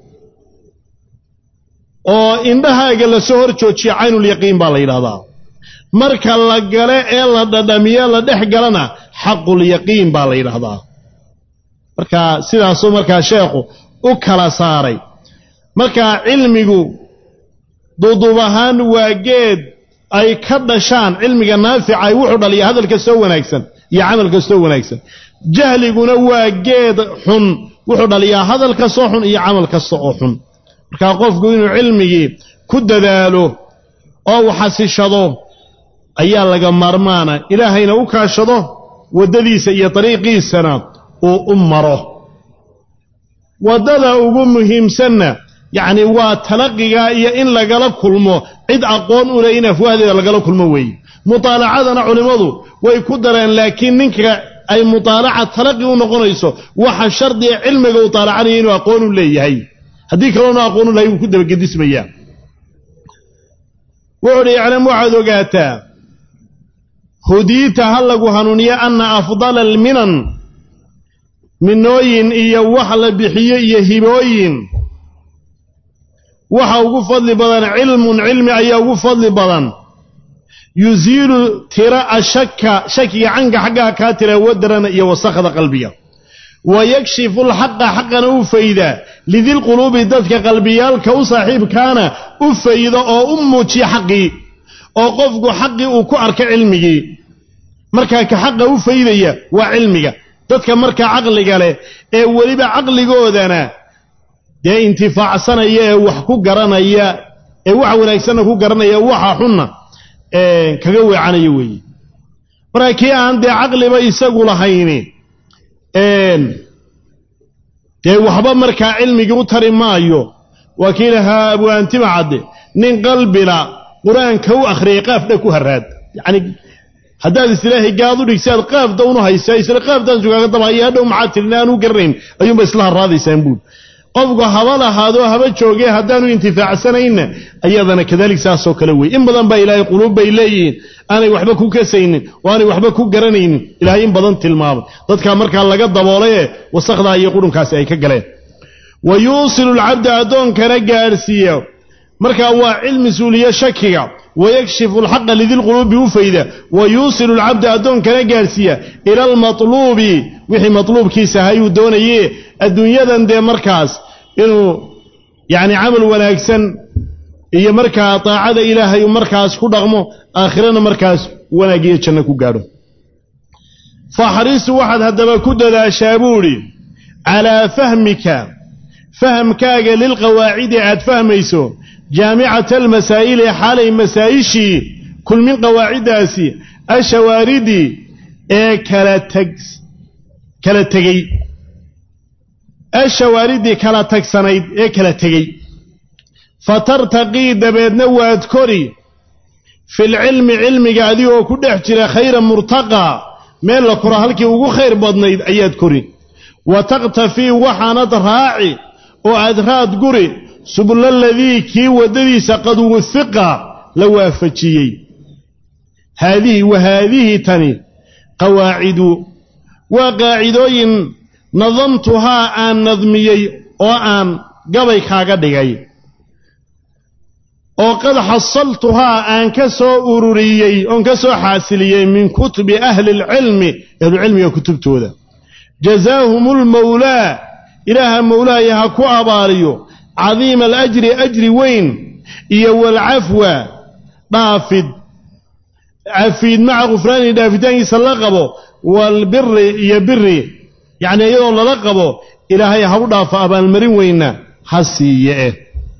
oo indhahaaga la soo hor joojiya caynulyaqiin baa la yidhahdaa marka la gale ee la dhadhamiye la dhex galana xaqulyaqiin baa la yidhaahdaa marka sidaasuu markaa sheekhu u kala saaray markaa cilmigu duuduub ahaan waa geed ay ka dhashaan cilmiga naafica ay wuxuu dhaliya hadal kastoo wanaagsan iyo camal kastoo wanaagsan jahliguna waa geed xun wuxuu dhaliyaa hadal kastoo xun iyo camal kasta oo xun markaa qofku inuu cilmigii ku dadaalo oo uu xasishado ayaa laga maarmaana ilaahayna u kaashado waddadiisa iyo dariiqiisana uu u maro waddada ugu muhiimsanna yacni waa talaqiga iyo in lagala kulmo cid aqoon u leh in afwaahdeeda lagala kulmo weeye mutaalacadana culimmadu way ku dareen laakiin ninka ay mutaalaca talaqi u noqonayso waxa shardiga cilmiga uu taalacanaya inuu aqoon u leeyahay haddii kaloonu aqoon u lahay wuu ku dabagedismayaa wuxuu uhi iclam waxaad ogaataa hudiita ha lagu hanuuniyo anna afdala alminan minooyin iyo wax la bixiyo iyo hibooyin waxa ugu fadli badan cilmun cilmi ayaa ugu fadli badan yusiilu tira ashaka shakiga canka xaggaha kaa tira wadarana iyo wasakhda qalbiga wa yakshifu lxaqa xaqana u fayda lidilquluubi dadka qalbiyaalka u saaxiibkaana u fayda oo u muujiya xaqii oo qofku xaqii uu ku arka cilmigii markaa ka xaqa u faydaya waa cilmiga dadka markaa caqliga leh ee weliba caqligoodana dee intifaacsanaya ee wax ku garanaya ee wax wanaagsanna ku garanaya waxa xunna kaga weecanaya weeye markaa kii aan dee caqliba isagu lahayni dee waxba markaa cilmigii u tari maayo waa kii lahaa abwaantima cadde nin qalbila qur-aanka u akhriyay qaafdha ku haraad yacni haddaad isilaahay gaad u dhigsi aad qaafda unu haysaa isla qaafdaan sugaaga dabahaya hadhow maxaa tirin aanu garanayn ayuunba isla harraadaysaan buul qofku haba lahaadoo haba joogee haddaanu intifaacsanayna ayadana kadalik saasoo kale wey in badan baa ilaahay quluub bay leeyihiin aanay waxba ku kasaynin oo aanay waxba ku garanaynin ilaahay in badan tilmaamay dadkaa markaa laga daboolaye wasakdaa iyo qudhunkaasi ay ka galeen wa yuusilu alcabda addoonkana gaadhsiiya markaa waa cilmi suuliye shakiga wayakshifu alxaqa lidilquluubi u fayda wa yuusilu alcabda addoonkana gaadhsiiya ila almatluubi wixii matluubkiisa hayuu doonaye adduunyadan dee markaas inuu yacni camal wanaagsan iyo markaa daacada ilaahay markaas ku dhaqmo aakhirana markaas wanaag iyo janno ku gaadho faxrisu waxaad haddaba ku dadaashaa buu idhi calaa fahmika fahamkaaga lilqawaacidi aad fahmayso jaamicata almasaa'ili xaalay masaa'ishii kulmin qawaaciddaasi ashawaaridii ee kala tag kala tegey ashawaaridii kala tagsanayd ee kala tegey fatartaqii dabeedna waad kori filcilmi cilmiga adigoo ku dhex jira khayra murtaqaa meel la koro halkii ugu khayr badnayd ayaad kori wa taqtafii waxaanad raaci oo aad raad guri subulaladii kii waddadiisa qad wufiqa la waafajiyey haadihi wa haadihi tani qawaacidu waa qaacidooyin nadamtuhaa aan nadmiyey oo aan gabay kaaga dhigay oo qad xasaltuhaa aan ka soo ururiyey oon ka soo xaasiliyey min kutubi ahli lcilmi ahlucilmiga kutubtooda jazaahum lmawlaa ilaaha mawlaaya ha ku abaaliyo cadiima alajri ajri weyn iyo waalcafwa dhaafid cafiid maca khufraani dhaafitaankiisa la qabo waalbiri iyo biri yacnii iyadoo lala qabo ilaahay ha u dhaafo abaalmarin weynna ha siiye eh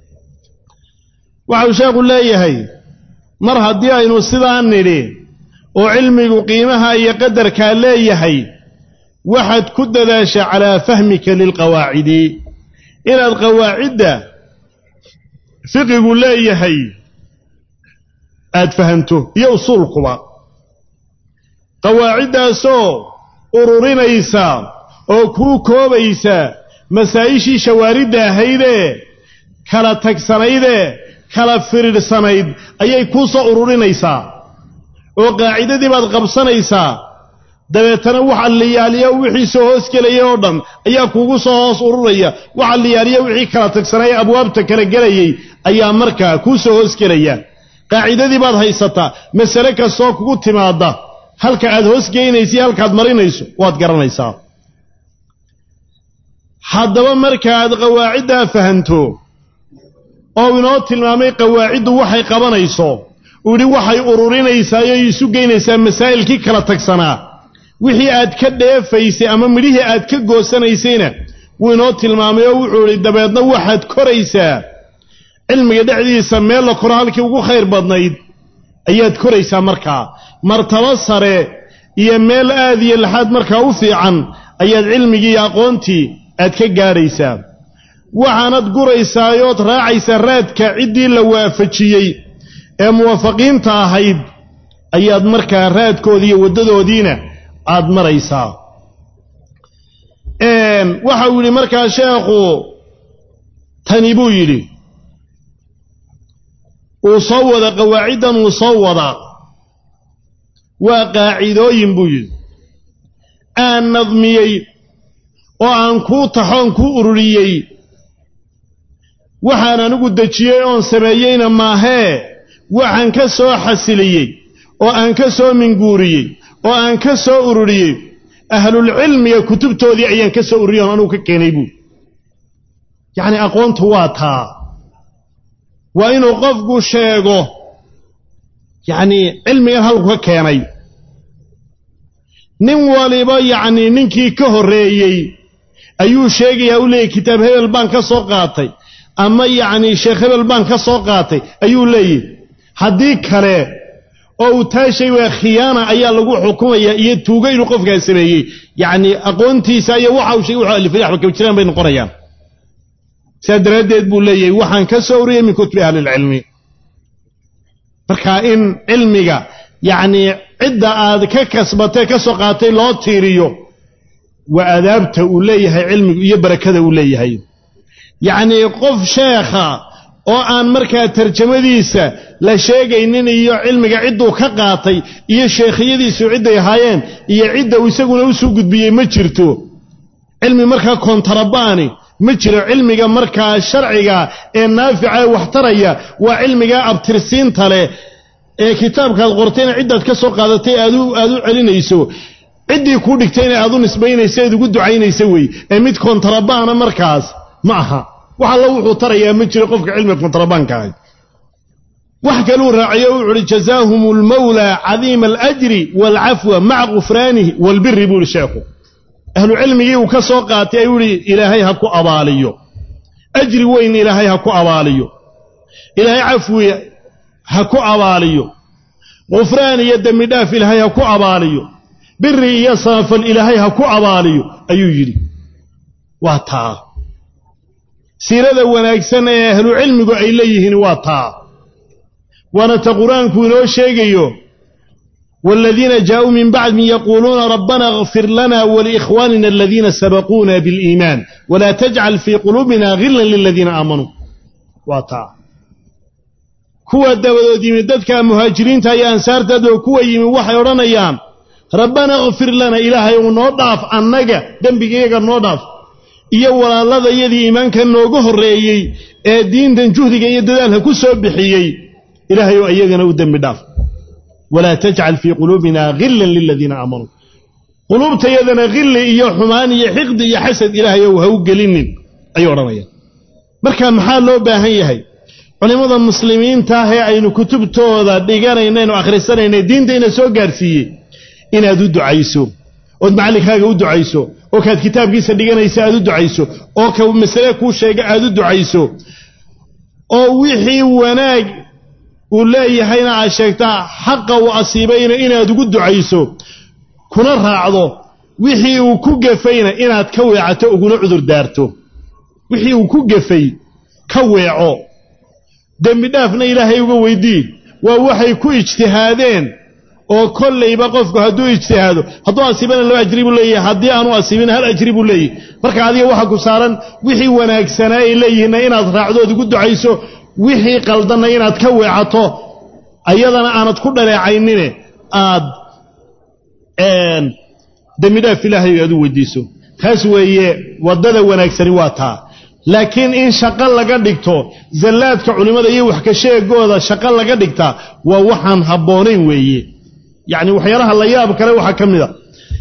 waxau sheekhu leeyahay mar haddii aynu sidaa nidhi oo cilmigu qiimaha iyo qadarkaa leeyahay waxaad ku dadaashaa calaa fahmika lilqawaacidi inaad qawaacidda fiqigu leeyahay aad fahanto iyo usuulkuba qawaaciddaasoo ururinaysa oo kuu koobaysa masaa'ishii shawaaridda ahaydee kala tagsanaydee kala firidhsanayd ayay kuu soo ururinaysaa oo qaacidadii baad qabsanaysaa dabeetana waxa liyaaliya wixii soo hoos gelaya oo dhan ayaa kuugu soo hoos ururaya waxa liyaaliya wixii kala tagsanaya abwaabta kala gelayay ayaa markaa kuu soo hoos gelaya qaacidadii baad haysataa masale kastoo kugu timaadda halka aad hoos geynaysa iyo halkaad marinayso waad garanaysaa haddaba markaaad qawaaciddaa fahanto oo inoo tilmaamay qawaaciddu waxay qabanayso uu yidhi waxay ururinaysaayoo isu geynaysaa masaa'ilkii kala tagsanaa wixii aad ka dheefaysay ama midhihii aad ka goosanaysayna wuu inoo tilmaamay oo wuxuu idhi dabeedna waxaad koraysaa cilmiga dhexdiisa meel la koro halkii ugu khayr badnayd ayaad koraysaa markaa martabo sare iyo meel aad iyo laxaad markaa u fiican ayaad cilmigii iyo aqoontii aad ka gaadhaysaa waxaanad guraysaayood raacaysaa raadka ciddii la waafajiyey ee muwaafaqiinta ahayd ayaad markaa raadkoodii iyo waddadoodiina aad maraysaa waxa uu yidhi markaa sheekhu tani buu yidhi uu soo wada qawaaciddan uu soo wadaa waa qaacidooyin buu yidhi aan nadmiyey oo aan kuu taxoon kuu ururiyey waxaan anigu dejiyey oon sameeyeyna maahee waxaan ka soo xasiliyey oo aan ka soo minguuriyey oo aan ka soo ururiyey ahlulcilmiga kutubtoodii ayaan ka soo ururiyey oon anugu ka keenay buuri yacni aqoontu waa taa waa inuu qofku sheego yacnii cilmigan halku ka keenay nin waliba yacnii ninkii ka horreeyey ayuu sheegayaa u leeyahy kitaab hebel baan ka soo qaatay ama yacnii sheekh hebel baan ka soo qaatay ayuu leeyahy haddii kale oo uu taa shay waa khiyaana ayaa lagu xukumayaa iyo tuugo inuu qofkaa sameeyey yacni aqoontiisa iyo waxa uu sheegay wuxuu alifay waxba kaba jiraan bay noqonayaan sidaa daraaddeed buu leeyahay waxaan ka soo uriyey min kutubi ahlilcilmi marka in cilmiga yacnii cidda aad ka kasbatay ka soo qaatay loo tiiriyo waa adaabta uu leeyahay cilmigu iyo barakada uu leeyahay yacnii qof sheekha oo aan markaa tarjamadiisa la sheegaynin iyo cilmiga cidduu ka qaatay iyo sheekhiyadiisu cidday ahaayeen iyo cidda uu isaguna u soo gudbiyey ma jirto cilmi markaa kontarabaani ma jiro cilmiga markaa sharciga ee naafica ee waxtaraya waa cilmigaa abtirsiinta leh ee kitaabkaad qortayna ciddaad ka soo qaadatay aad u celinayso ciddii kuu dhigtayna aad u nisbaynaysa eed ugu ducaynaysa wey ee mid kontarabaana markaas ma aha wax allo wuxuu tarayaa ma jiro qofka cilmiga kontarabaanka ahay wax kaluu raaciyo wuxu uhi jazaahum almawlaa cadiima alajri waalcafwa maca gufraanihi waalbiri buu ihi sheekhu ahlu cilmigii uu ka soo qaatay ayuu ihi ilaahay ha ku abaaliyo ajri weyn ilaahay ha ku abaaliyo ilaahay cafwi ha ku abaaliyo gufraan iyo dembi dhaaf ilaahay ha ku abaaliyo biri iyo samafal ilaahay ha ku abaaliyo ayuu yidhi waa taa siirada wanaagsan ee ahlu cilmigu ay leeyihiin waa taa waana ta qur-aanku inoo sheegayo والذين جاءوا من بعد يقولون ربنا اغفر لنا ولإخواننا الذين سبقونا بالإيمان ولا تجعل في قلوبنا غلا للذين آمنوا واطاع كوا دودي من ددك مهاجرين تاي أنصار تدو كوا يمي وحي ورنيان ربنا اغفر لنا إلهي ونضعف أنك دنبك إيقا نضعف iyo walaalada iyadii iimaanka nooga horreeyey ee diintan juhdiga iyo dadaalka ku soo bixiyey ilaahay oo iyagana u dembi dhaaf walaa tajcal fii quluubina ghilan liladiina aamanuu quluubtayadana khilli iyo xumaan iyo xiqdi iyo xasad ilaahay ou ha u gelinin ayuu odhanayaan marka maxaa loo baahan yahay culimmada muslimiinta ah ee aynu kutubtooda dhiganaynaenu akhrisanayna diintayna soo gaarsiiyey inaad u ducayso ood macallinkaaga u ducayso oo kaad kitaabkiisa dhiganaysa aad u ducayso oo ka masale kuu sheega aad u ducayso oo wixii wanaag uu leeyahayna aad sheegtaa xaqa uu asiibayna inaad ugu ducayso kuna raacdo wixii uu ku gefayna inaad ka weecato uguna cudur daarto wixii uu ku gefay ka weeco dembi dhaafna ilaahay uga weydii waa waxay ku ijtihaadeen oo kollayba qofku hadduu ijtihaado hadduu asiibana laba ajri buu leeyahay haddii aanu asiibina hal ajri buu leeyahay marka adiga waxa ku saaran wixii wanaagsanaa ay leeyihiinna inaad raacdood ugu ducayso wixii qaldanna inaad ka weecato ayadana aanad ku dhaleecaynine aad dembi dhaaf ilaahay aad u weydiiso taas weeye waddada wanaagsani waa taa laakiin in shaqo laga dhigto zallaadka culimmada iyo wax ka sheegooda shaqo laga dhigtaa waa waxaan habboonayn weeye yacni waxyaalaha la yaab kale waxaa ka mid a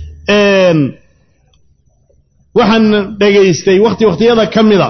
waxaan dhegaystay wakhti wakhtiyada ka mida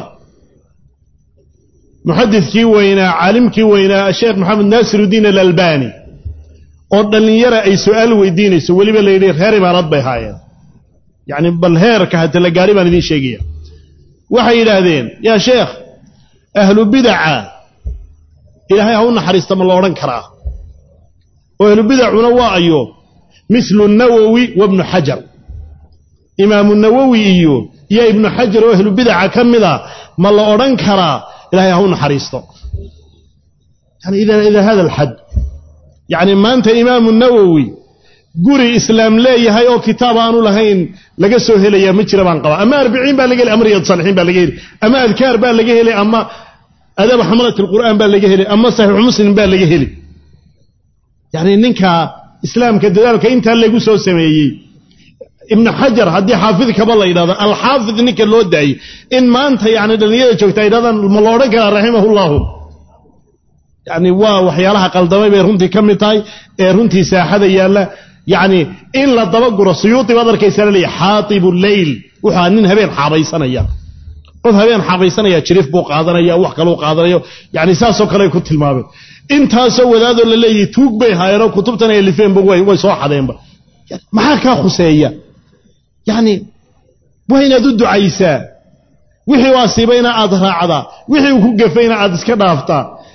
muxadidkii weynaa caalimkii weynaa sheekh maxamed naasirudiin alalbani oo dhallinyara ay su'aal weydiinayso weliba la yidhi reer imaarad bay haayeen yacni bal heerka hata la gaari baan idiin sheegaya waxay yidhaahdeen yaa sheekh ahlu bidaca ilaahay ha u naxariista ma la odhan karaa oo ahlu bidacuna waa ayo mislu nawowi wa ibnu xajar imaamu nawowi iyo iyo ibnu xajar oo ahlu bidaca ka mida ma la odhan karaa ilahay ha u naxariisto yani ila hada alxad yacni maanta imaamu nawowi guri islaam leeyahay oo kitaab aanu lahayn laga soo helayaa ma jira baan qabaa ama arbiciin baa laga heli ama riyad saalixiin baa laga heli ama adkaar baa laga heli ama adaba xamalat alqur'aan baa laga heli ama saxiixu muslim baa laga heli yacni ninka islaamka dadaalka intaa lagu soo sameeyey ibnu xajar haddii xaafid kaba la yidhahdo alxaafid ninka loo daayey in maanta yani dhallinyada joogta ay yidhahdaan ma la odhan karaa raximahullahu yani waa waxyaalaha qaldamay bay runtii ka mid tahay ee runtii saaxada yaalla yacni in la dabaguro suyuudi baad arkaysaa laleeya xaatibu leyl wuxuu nin habeen xaabaysanaya qof habeen xaabaysanaya jirif buu qaadanaya wax kaluu qaadanayo yani saasoo kale ku tilmaameen intaasoo wadaadoo la leeyahy tuug bay haayeenoo kutubtan ay lifeenba way soo xadeenba maxaa kaa khuseeya yacni waa inaad u ducaysaa wixii u asiibayna aad raacdaa wixii uu ku gafayna aad iska dhaaftaa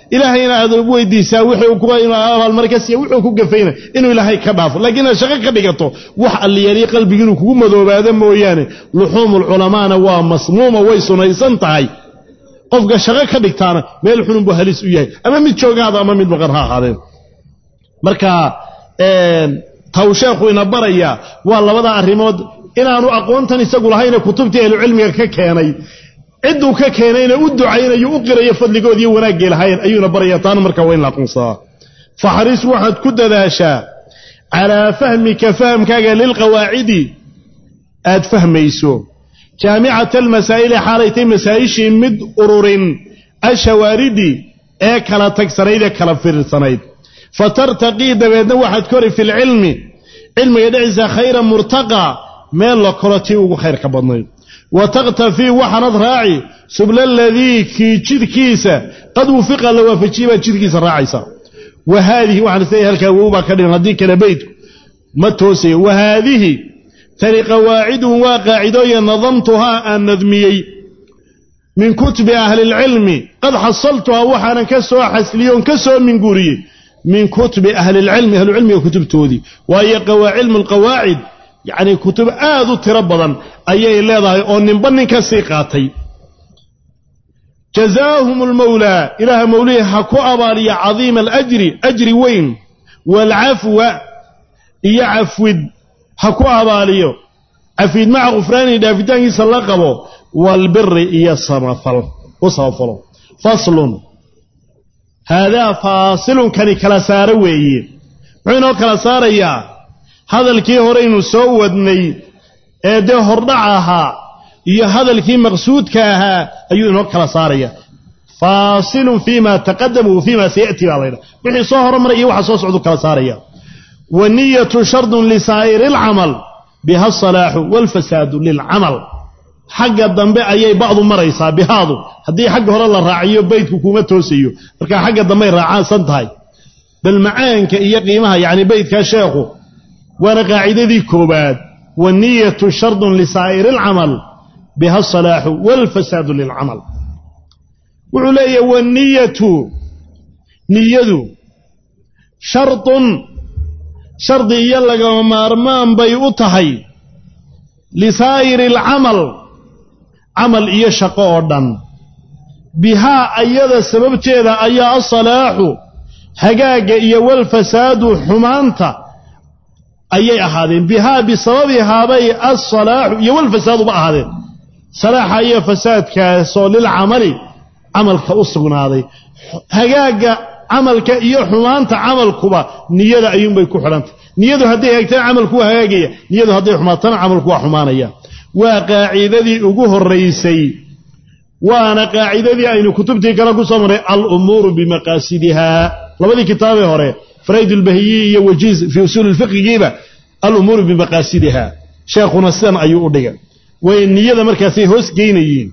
ilaahayna aad weydiisaa wixii ku abaalmar ka siiya wuxuu ku gafayna inuu ilaahay ka dhaafo laakiin inaad shaqo ka dhigato wax alliyali qalbigi inuu kugu madoobaado mooyaane luxuumulculamaana waa masmuuma way sunaysan tahay qofka shaqo ka dhigtaana meel xunun buu halis u yahay ama mid joogaada ama mid maqan ha ahaadeen marka taw sheekhu ina baraya waa labada arrimood inaanu aqoontan isagu lahayna kutubtii ahlucilmiga ka keenay cidduu ka keenayna u ducaynayo u qirayo fadligood iyo wanaaggay lahaayeen ayuuna baraya taana markaa waa in la aqoonsadaa faxris waxaad ku dadaashaa calaa fahmika fahamkaaga lilqawaacidi aad fahmayso jaamicata almasaa'ili xaalaytay masaa'ishii mid ururin ashawaaridi ee kala tagsanayd ee kala fiirsanayd fatartaqii dabeedna waxaad kori fi lcilmi cilmiga dhexdiisa khayra murtaqa meel la koro tii ugu khayrka badnayd wa taktafii waxaanad raaci subla aladii kii jidkiisa qad wufiqa la waafajiyey baad jidkiisa raacaysa wa haadihi waxaan isleeyahay halkaa wow baa ka dhigan haddii kale beydku ma toosayo wa haadihi tani qawaacidun waa qaacidooyin nadamtuhaa aan nadmiyey min kutubi ahli lcilmi qad xasaltuhaa waxaanan ka soo xasliye oon ka soo minguuriyey min kutubi ahli lcilmi ahlucilmiga kutubtoodii waayo cilmu lqawaacid yacni kutub aad u tiro badan ayay leedahay oo ninba nin ka sii qaatay jazaahum almawlaa ilaaha mawlihi ha ku abaaliya cadiima alajri ajri weyn waalcafwa iyo cafwid ha ku abaaliyo cafwid maca khufraani dhaafitaankiisa la qabo waalbiri iyo samafal u samafalo faslun haadaa faasilunkani kala saaro weeye muxuu inoo kala saarayaa hadalkii horeynu soo wadnay ee dee hordhac ahaa iyo hadalkii maqsuudka ahaa ayuu inoo kala saaraya faasilun fii ma taqadama wa fii ma saya'ti baa laydhaha wixii soo hormaray iyo waxa soo socdu kala saaraya wa niyatu shardun lisaa'iri alcamal biha asalaaxu waalfasaadu lilcamal xagga dambe ayay bacdu maraysaa bihaadu haddii xagga hore la raaciyo beydku kuma toosayo markaa xagga dambey raacaansan tahay bal macaanka iyo qiimaha yacni beydkaa sheekhu waana qaacidadii koobaad waniyatu shardun lisaa'iri alcamal biha asalaaxu waalfasaadu lilcamal wuxuu leeyahy waniyatu niyadu shardun shardi iyo lagama maarmaan bay u tahay lisaa'iri alcamal camal iyo shaqo oo dhan bihaa ayada sababteeda ayaa asalaaxu hagaagga iyo walfasaadu xumaanta ayay ahaadeen bihaa bisababihaabay alsalaaxu iyo walfasaaduba ahaadeen salaaxa iyo fasaadkaasoo lilcamali camalka u sugnaaday hagaagga camalka iyo xumaanta camalkuba niyada ayuunbay ku xidhantay niyadu hadday hagaagtana camalku waa hagaagaya niyadu hadday xumaatana camalku waa xumaanaya waa qaacidadii ugu horaysay waana qaacidadii aynu kutubtii kale ku soo marray alumuuru bimaqaasidihaa labadii kitaabee hore farayd ulbahiyi iyo wajiiz fii usuuli lfiqigiiba alumuuru bimaqaasidiha sheekhuna sidan ayuu u dhigay way niyada markaasay hoos geynayiin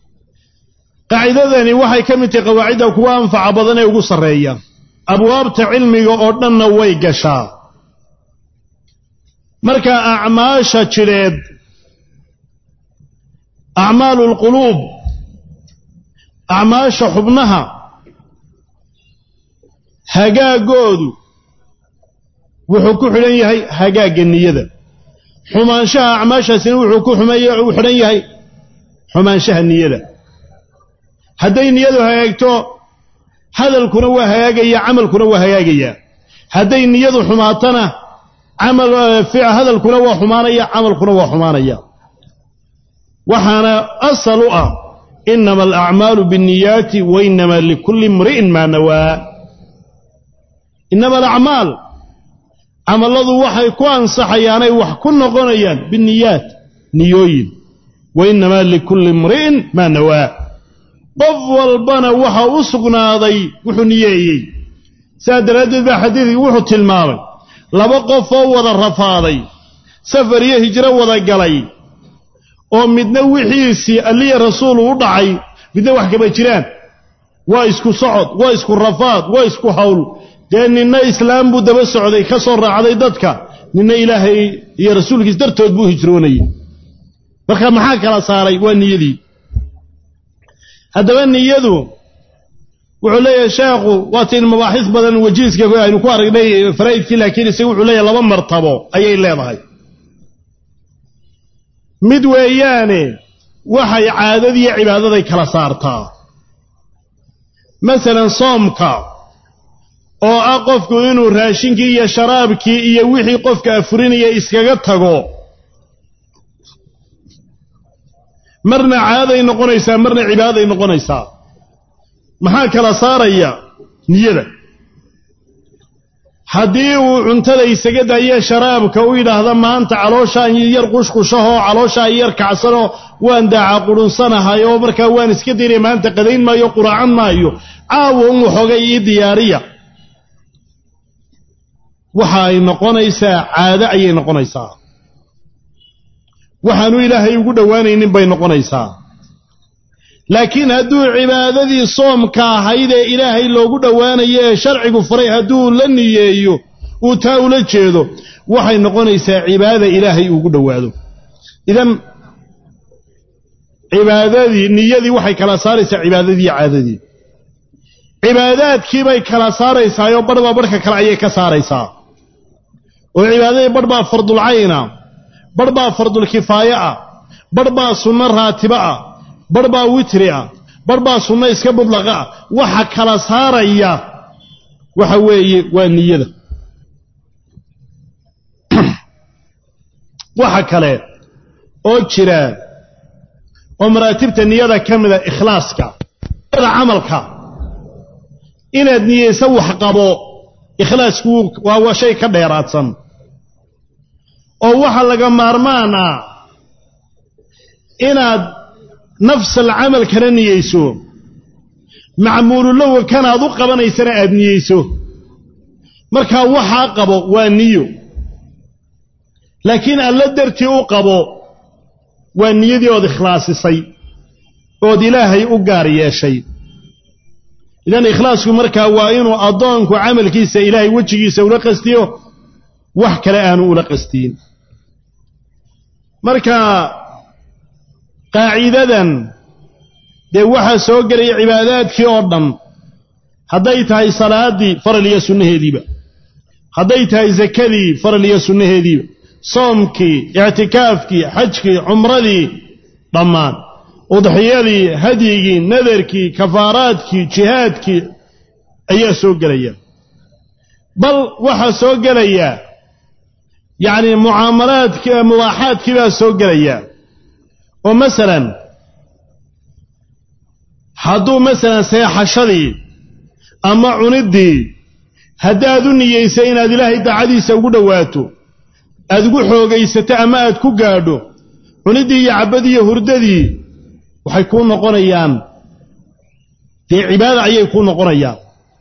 qaacidadani waxay ka mid tahay qawaacidda kuwa anfaca badan ee ugu sarreeya abwaabta cilmiga oo dhanna way gashaa marka acmaasha jidheed acmaalu lquluub acmaasha xubnaha hagaagoodu wuxuu ku xidhan yahay hagaagga niyada xumaanshaha acmaashaasina wuxuu ku xidhan yahay xumaanshaha niyada hadday niyadu hagaagto hadalkuna waa hagaagaya camalkuna waa hagaagaya hadday niyadu xumaatana hadalkuna waa xumaanaya camalkuna waa xumaanaya waxaana asal u ah inama alacmaalu biاnniyaati wa inama likulli imri'in maa nawaa inama alacmaal camalladu waxay ku ansaxayaanay wax ku noqonayaan binniyaat niyooyin wa inamaa likulli imri'in maa nawaa qof walbana waxa u sugnaaday wuxuu niyeeyey sidaa daraaddeed baa xadiidkii wuxuu tilmaamay laba qof oo wada rafaaday safar iyo hijro wada galay oo midna wixiisii alliya rasuulu u dhacay midna wax kama jiraan waa isku socod waa isku rafaad waa isku hawl dee ninna islaam buu daba socday ka soo raacday dadka ninna ilaahay iyo rasuulkiis dartood buu hijroonayay marka maxaa kala saaray waa niyadii haddaba niyadu wuxuu leeyahay sheekhu waatiin mabaaxis badan wajiiska aynu ku aragnay faraa'idkii laakiin isaga wuxuu leeyahay laba martabo ayay leedahay mid weeyaane waxay caadadiiyo cibaadaday kala saartaa masalan soomka oo ah qofku inuu raashinkii iyo sharaabkii iyo wixii qofka afurinaya iskaga tago marna caaday noqonaysaa marna cibaaday noqonaysaa maxaa kala saaraya niyada haddii uu cuntada isaga daayo sharaabka u yidhaahda maanta calooshaan yar qushqushahoo calooshaan yar kacsanoo waan daaca qurunsanahay oo markaa waan iska daynaya maanta qadayn maayo quraacan maayo caawa un waxoogay ii diyaariya waxa ay noqonaysaa caado ayay noqonaysaa waxaanu ilaahay ugu dhowaanaynin bay noqonaysaa laakiin hadduu cibaadadii soomka ahayd ee ilaahay loogu dhowaanayo ee sharcigu faray hadduu la niyeeyo uu taa ula jeedo waxay noqonaysaa cibaada ilaahay ugu dhowaado idan cibaadadii niyadii waxay kala saaraysaa cibaadadii caadadii cibaadaadkiibay kala saaraysaayoo badhbaa badhka kale ayay ka saaraysaa oo cibaadadii badh baa fardulcayna badh baa fardulkifaaye ah badh baa sunno raatibo ah badh baa witri ah badh baa sunno iska mudlaqa ah waxa kala saaraya waxa weeye waa niyada waxa kale oo jira oo maraatibta niyada ka mida ikhlaaska niyada camalka inaad niyeysa wax qabo ikhlaasku waa waa shay ka dheeraadsan oo waxa laga maarmaan ah inaad nafsal camalkana niyeyso macmuululowa kanaad u qabanaysana aad niyeyso markaa waxaa qabo waa niyo laakiin alla dartii u qabo waa niyadii ood ikhlaasisay ood ilaahay u gaar yeeshay idan ikhlaasku markaa waa inuu addoonku camalkiisa ilaahay wejigiisa ula qastiyo wax kale aanu ula qastiin marka qaacidadan dee waxaa soo gelaya cibaadaadkii oo dhan hadday tahay salaaddii faral iyo sunnaheediiba hadday tahay sakadii faral iyo sunnaheediiba soomkii ictikaafkii xajkii cumradii dhammaan udxiyadii hadyigii nadarkii kafaaraadkii jihaadkii ayaa soo gelaya bal waxaa soo gelaya yacni mucaamalaadkii mubaaxaadkii baa soo gelaya oo masalan hadduu masalan seexashadii ama cuniddii haddaad u niyeysay inaad ilaahay daacadiisa ugu dhowaato aad ugu xoogaysato ama aad ku gaadho cuniddii iyo cabbadii iyo hurdadii waxay kuu noqonayaan dee cibaada ayay kuu noqonayaan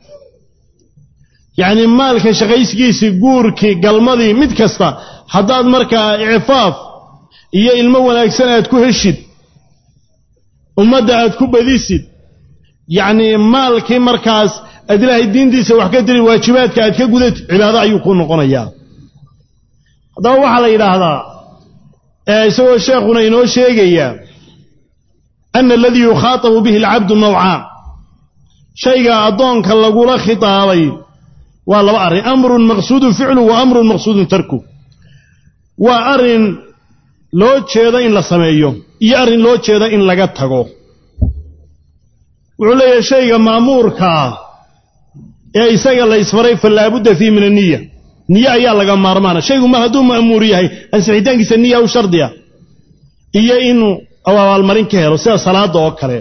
yacnii maalka shaqaysigiisii guurkii galmadii mid kasta haddaad markaa icfaaf iyo ilmo wanaagsan aad ku heshid ummadda aad ku badisid yacnii maalkii markaas aad ilaahay diintiisa wax ka tiri waajibaadka aad ka gudatid cibaado ayuu kuu noqonayaa haddaba waxaa la yidhaahdaa isagoo sheekhuna inoo sheegaya ana aladii yukhaatabu bihi alcabdu nawcaan shayga addoonka lagula khitaabay waa laba arrin amrun maqsuudun ficlu wa amrun maqsuudun tarku waa arrin loo jeedo in la sameeyo iyo arrin loo jeedo in laga tago wuxuu leeyahay shayga maamuurkaa ee isaga la ysfaray fa laabudda fiihi min aniya niye ayaa laga maarmaana shaygu mar hadduu ma'muur yahay ansixitaankiisa niya u shardiya iyo inuu abaalmarin ka helo sida salaadda oo kale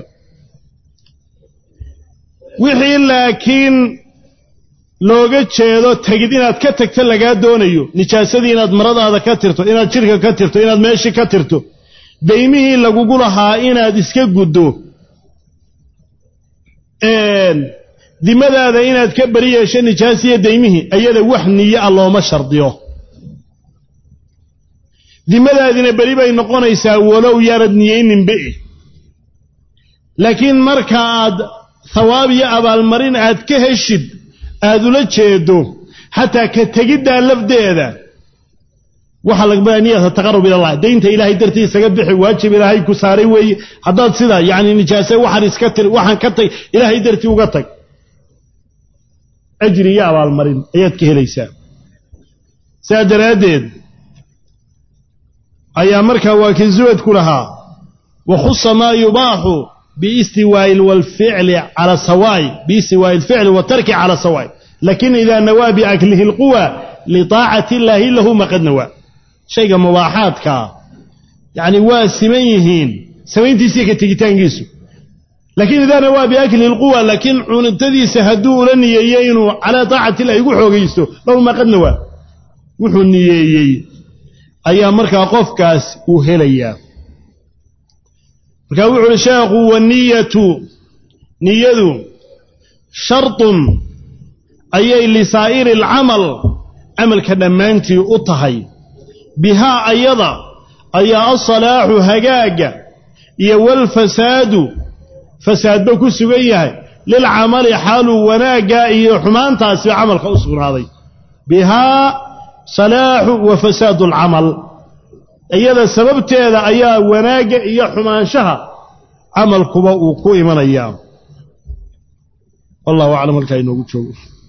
wixii laakiin looga jeedo tegid inaad ka tagto lagaa doonayo nijaasadii inaad maradaada ka tirto inaad jidhka ka tirto inaad meeshii ka tirto daymihii lagugu lahaa inaad iska guddo dimadaada inaad ka beri yeesho nijaasiya daymihii ayada wax niyo ah looma shardiyo dimadaadina beri bay noqonaysaa walow yaanad niyeyninbe laakiin marka aad thawaab iyo abaalmarin aad ka heshid aad ula jeedo xataa ka tegiddaa lafdeeda waxaa laga niyata taqarub ila allah daynta ilaahay dartii isaga bixi waajib ilaahay ku saaray weeye haddaad sida yacni nijaase waxaan iska tir waxaan ka tag ilaahay dartii uga tag ajri iyo abaalmarin ayaad ka helaysaa sidaa daraaddeed ayaa markaa waa kii zuwadku lahaa wakhusa maa yubaaxu biistiwaa'i walficli cala sawaay biistiwaa'i alficli watarki cala sawaay lakin idaa nawaa biaklihi alquwa liطaacati illaahi lahu maqad nawaa shayga mubaaxaadkaa yacni waa siman yihiin samayntiisiiyo ka tegitaankiisu laakiin idaa nawaa biaklihi alquwa laakiin cunitadiisa hadduu ula niyeeyo inuu calaa taacati illahi ugu xoogaysto lahu maqad nawaa wuxuu niyeeyey ayaa markaa qofkaas uu helayaa markaa wuxu uhi sheekhu waniyatu niyadu shartun ayay lisaa'iri alcamal camalka dhammaantii u tahay bihaa ayada ayaa alsalaaxu hagaagga iyo walfasaadu fasaadba ku sugan yahay lilcamali xaaluu wanaagga iyo xumaantaasiba camalka u sugnaaday bihaa salaaxu wa fasaadu alcamal iyada sababteeda ayaa wanaagga iyo xumaanshaha camalkuba uu ku imanayaa wallahu aclam halkaa inoogu joogo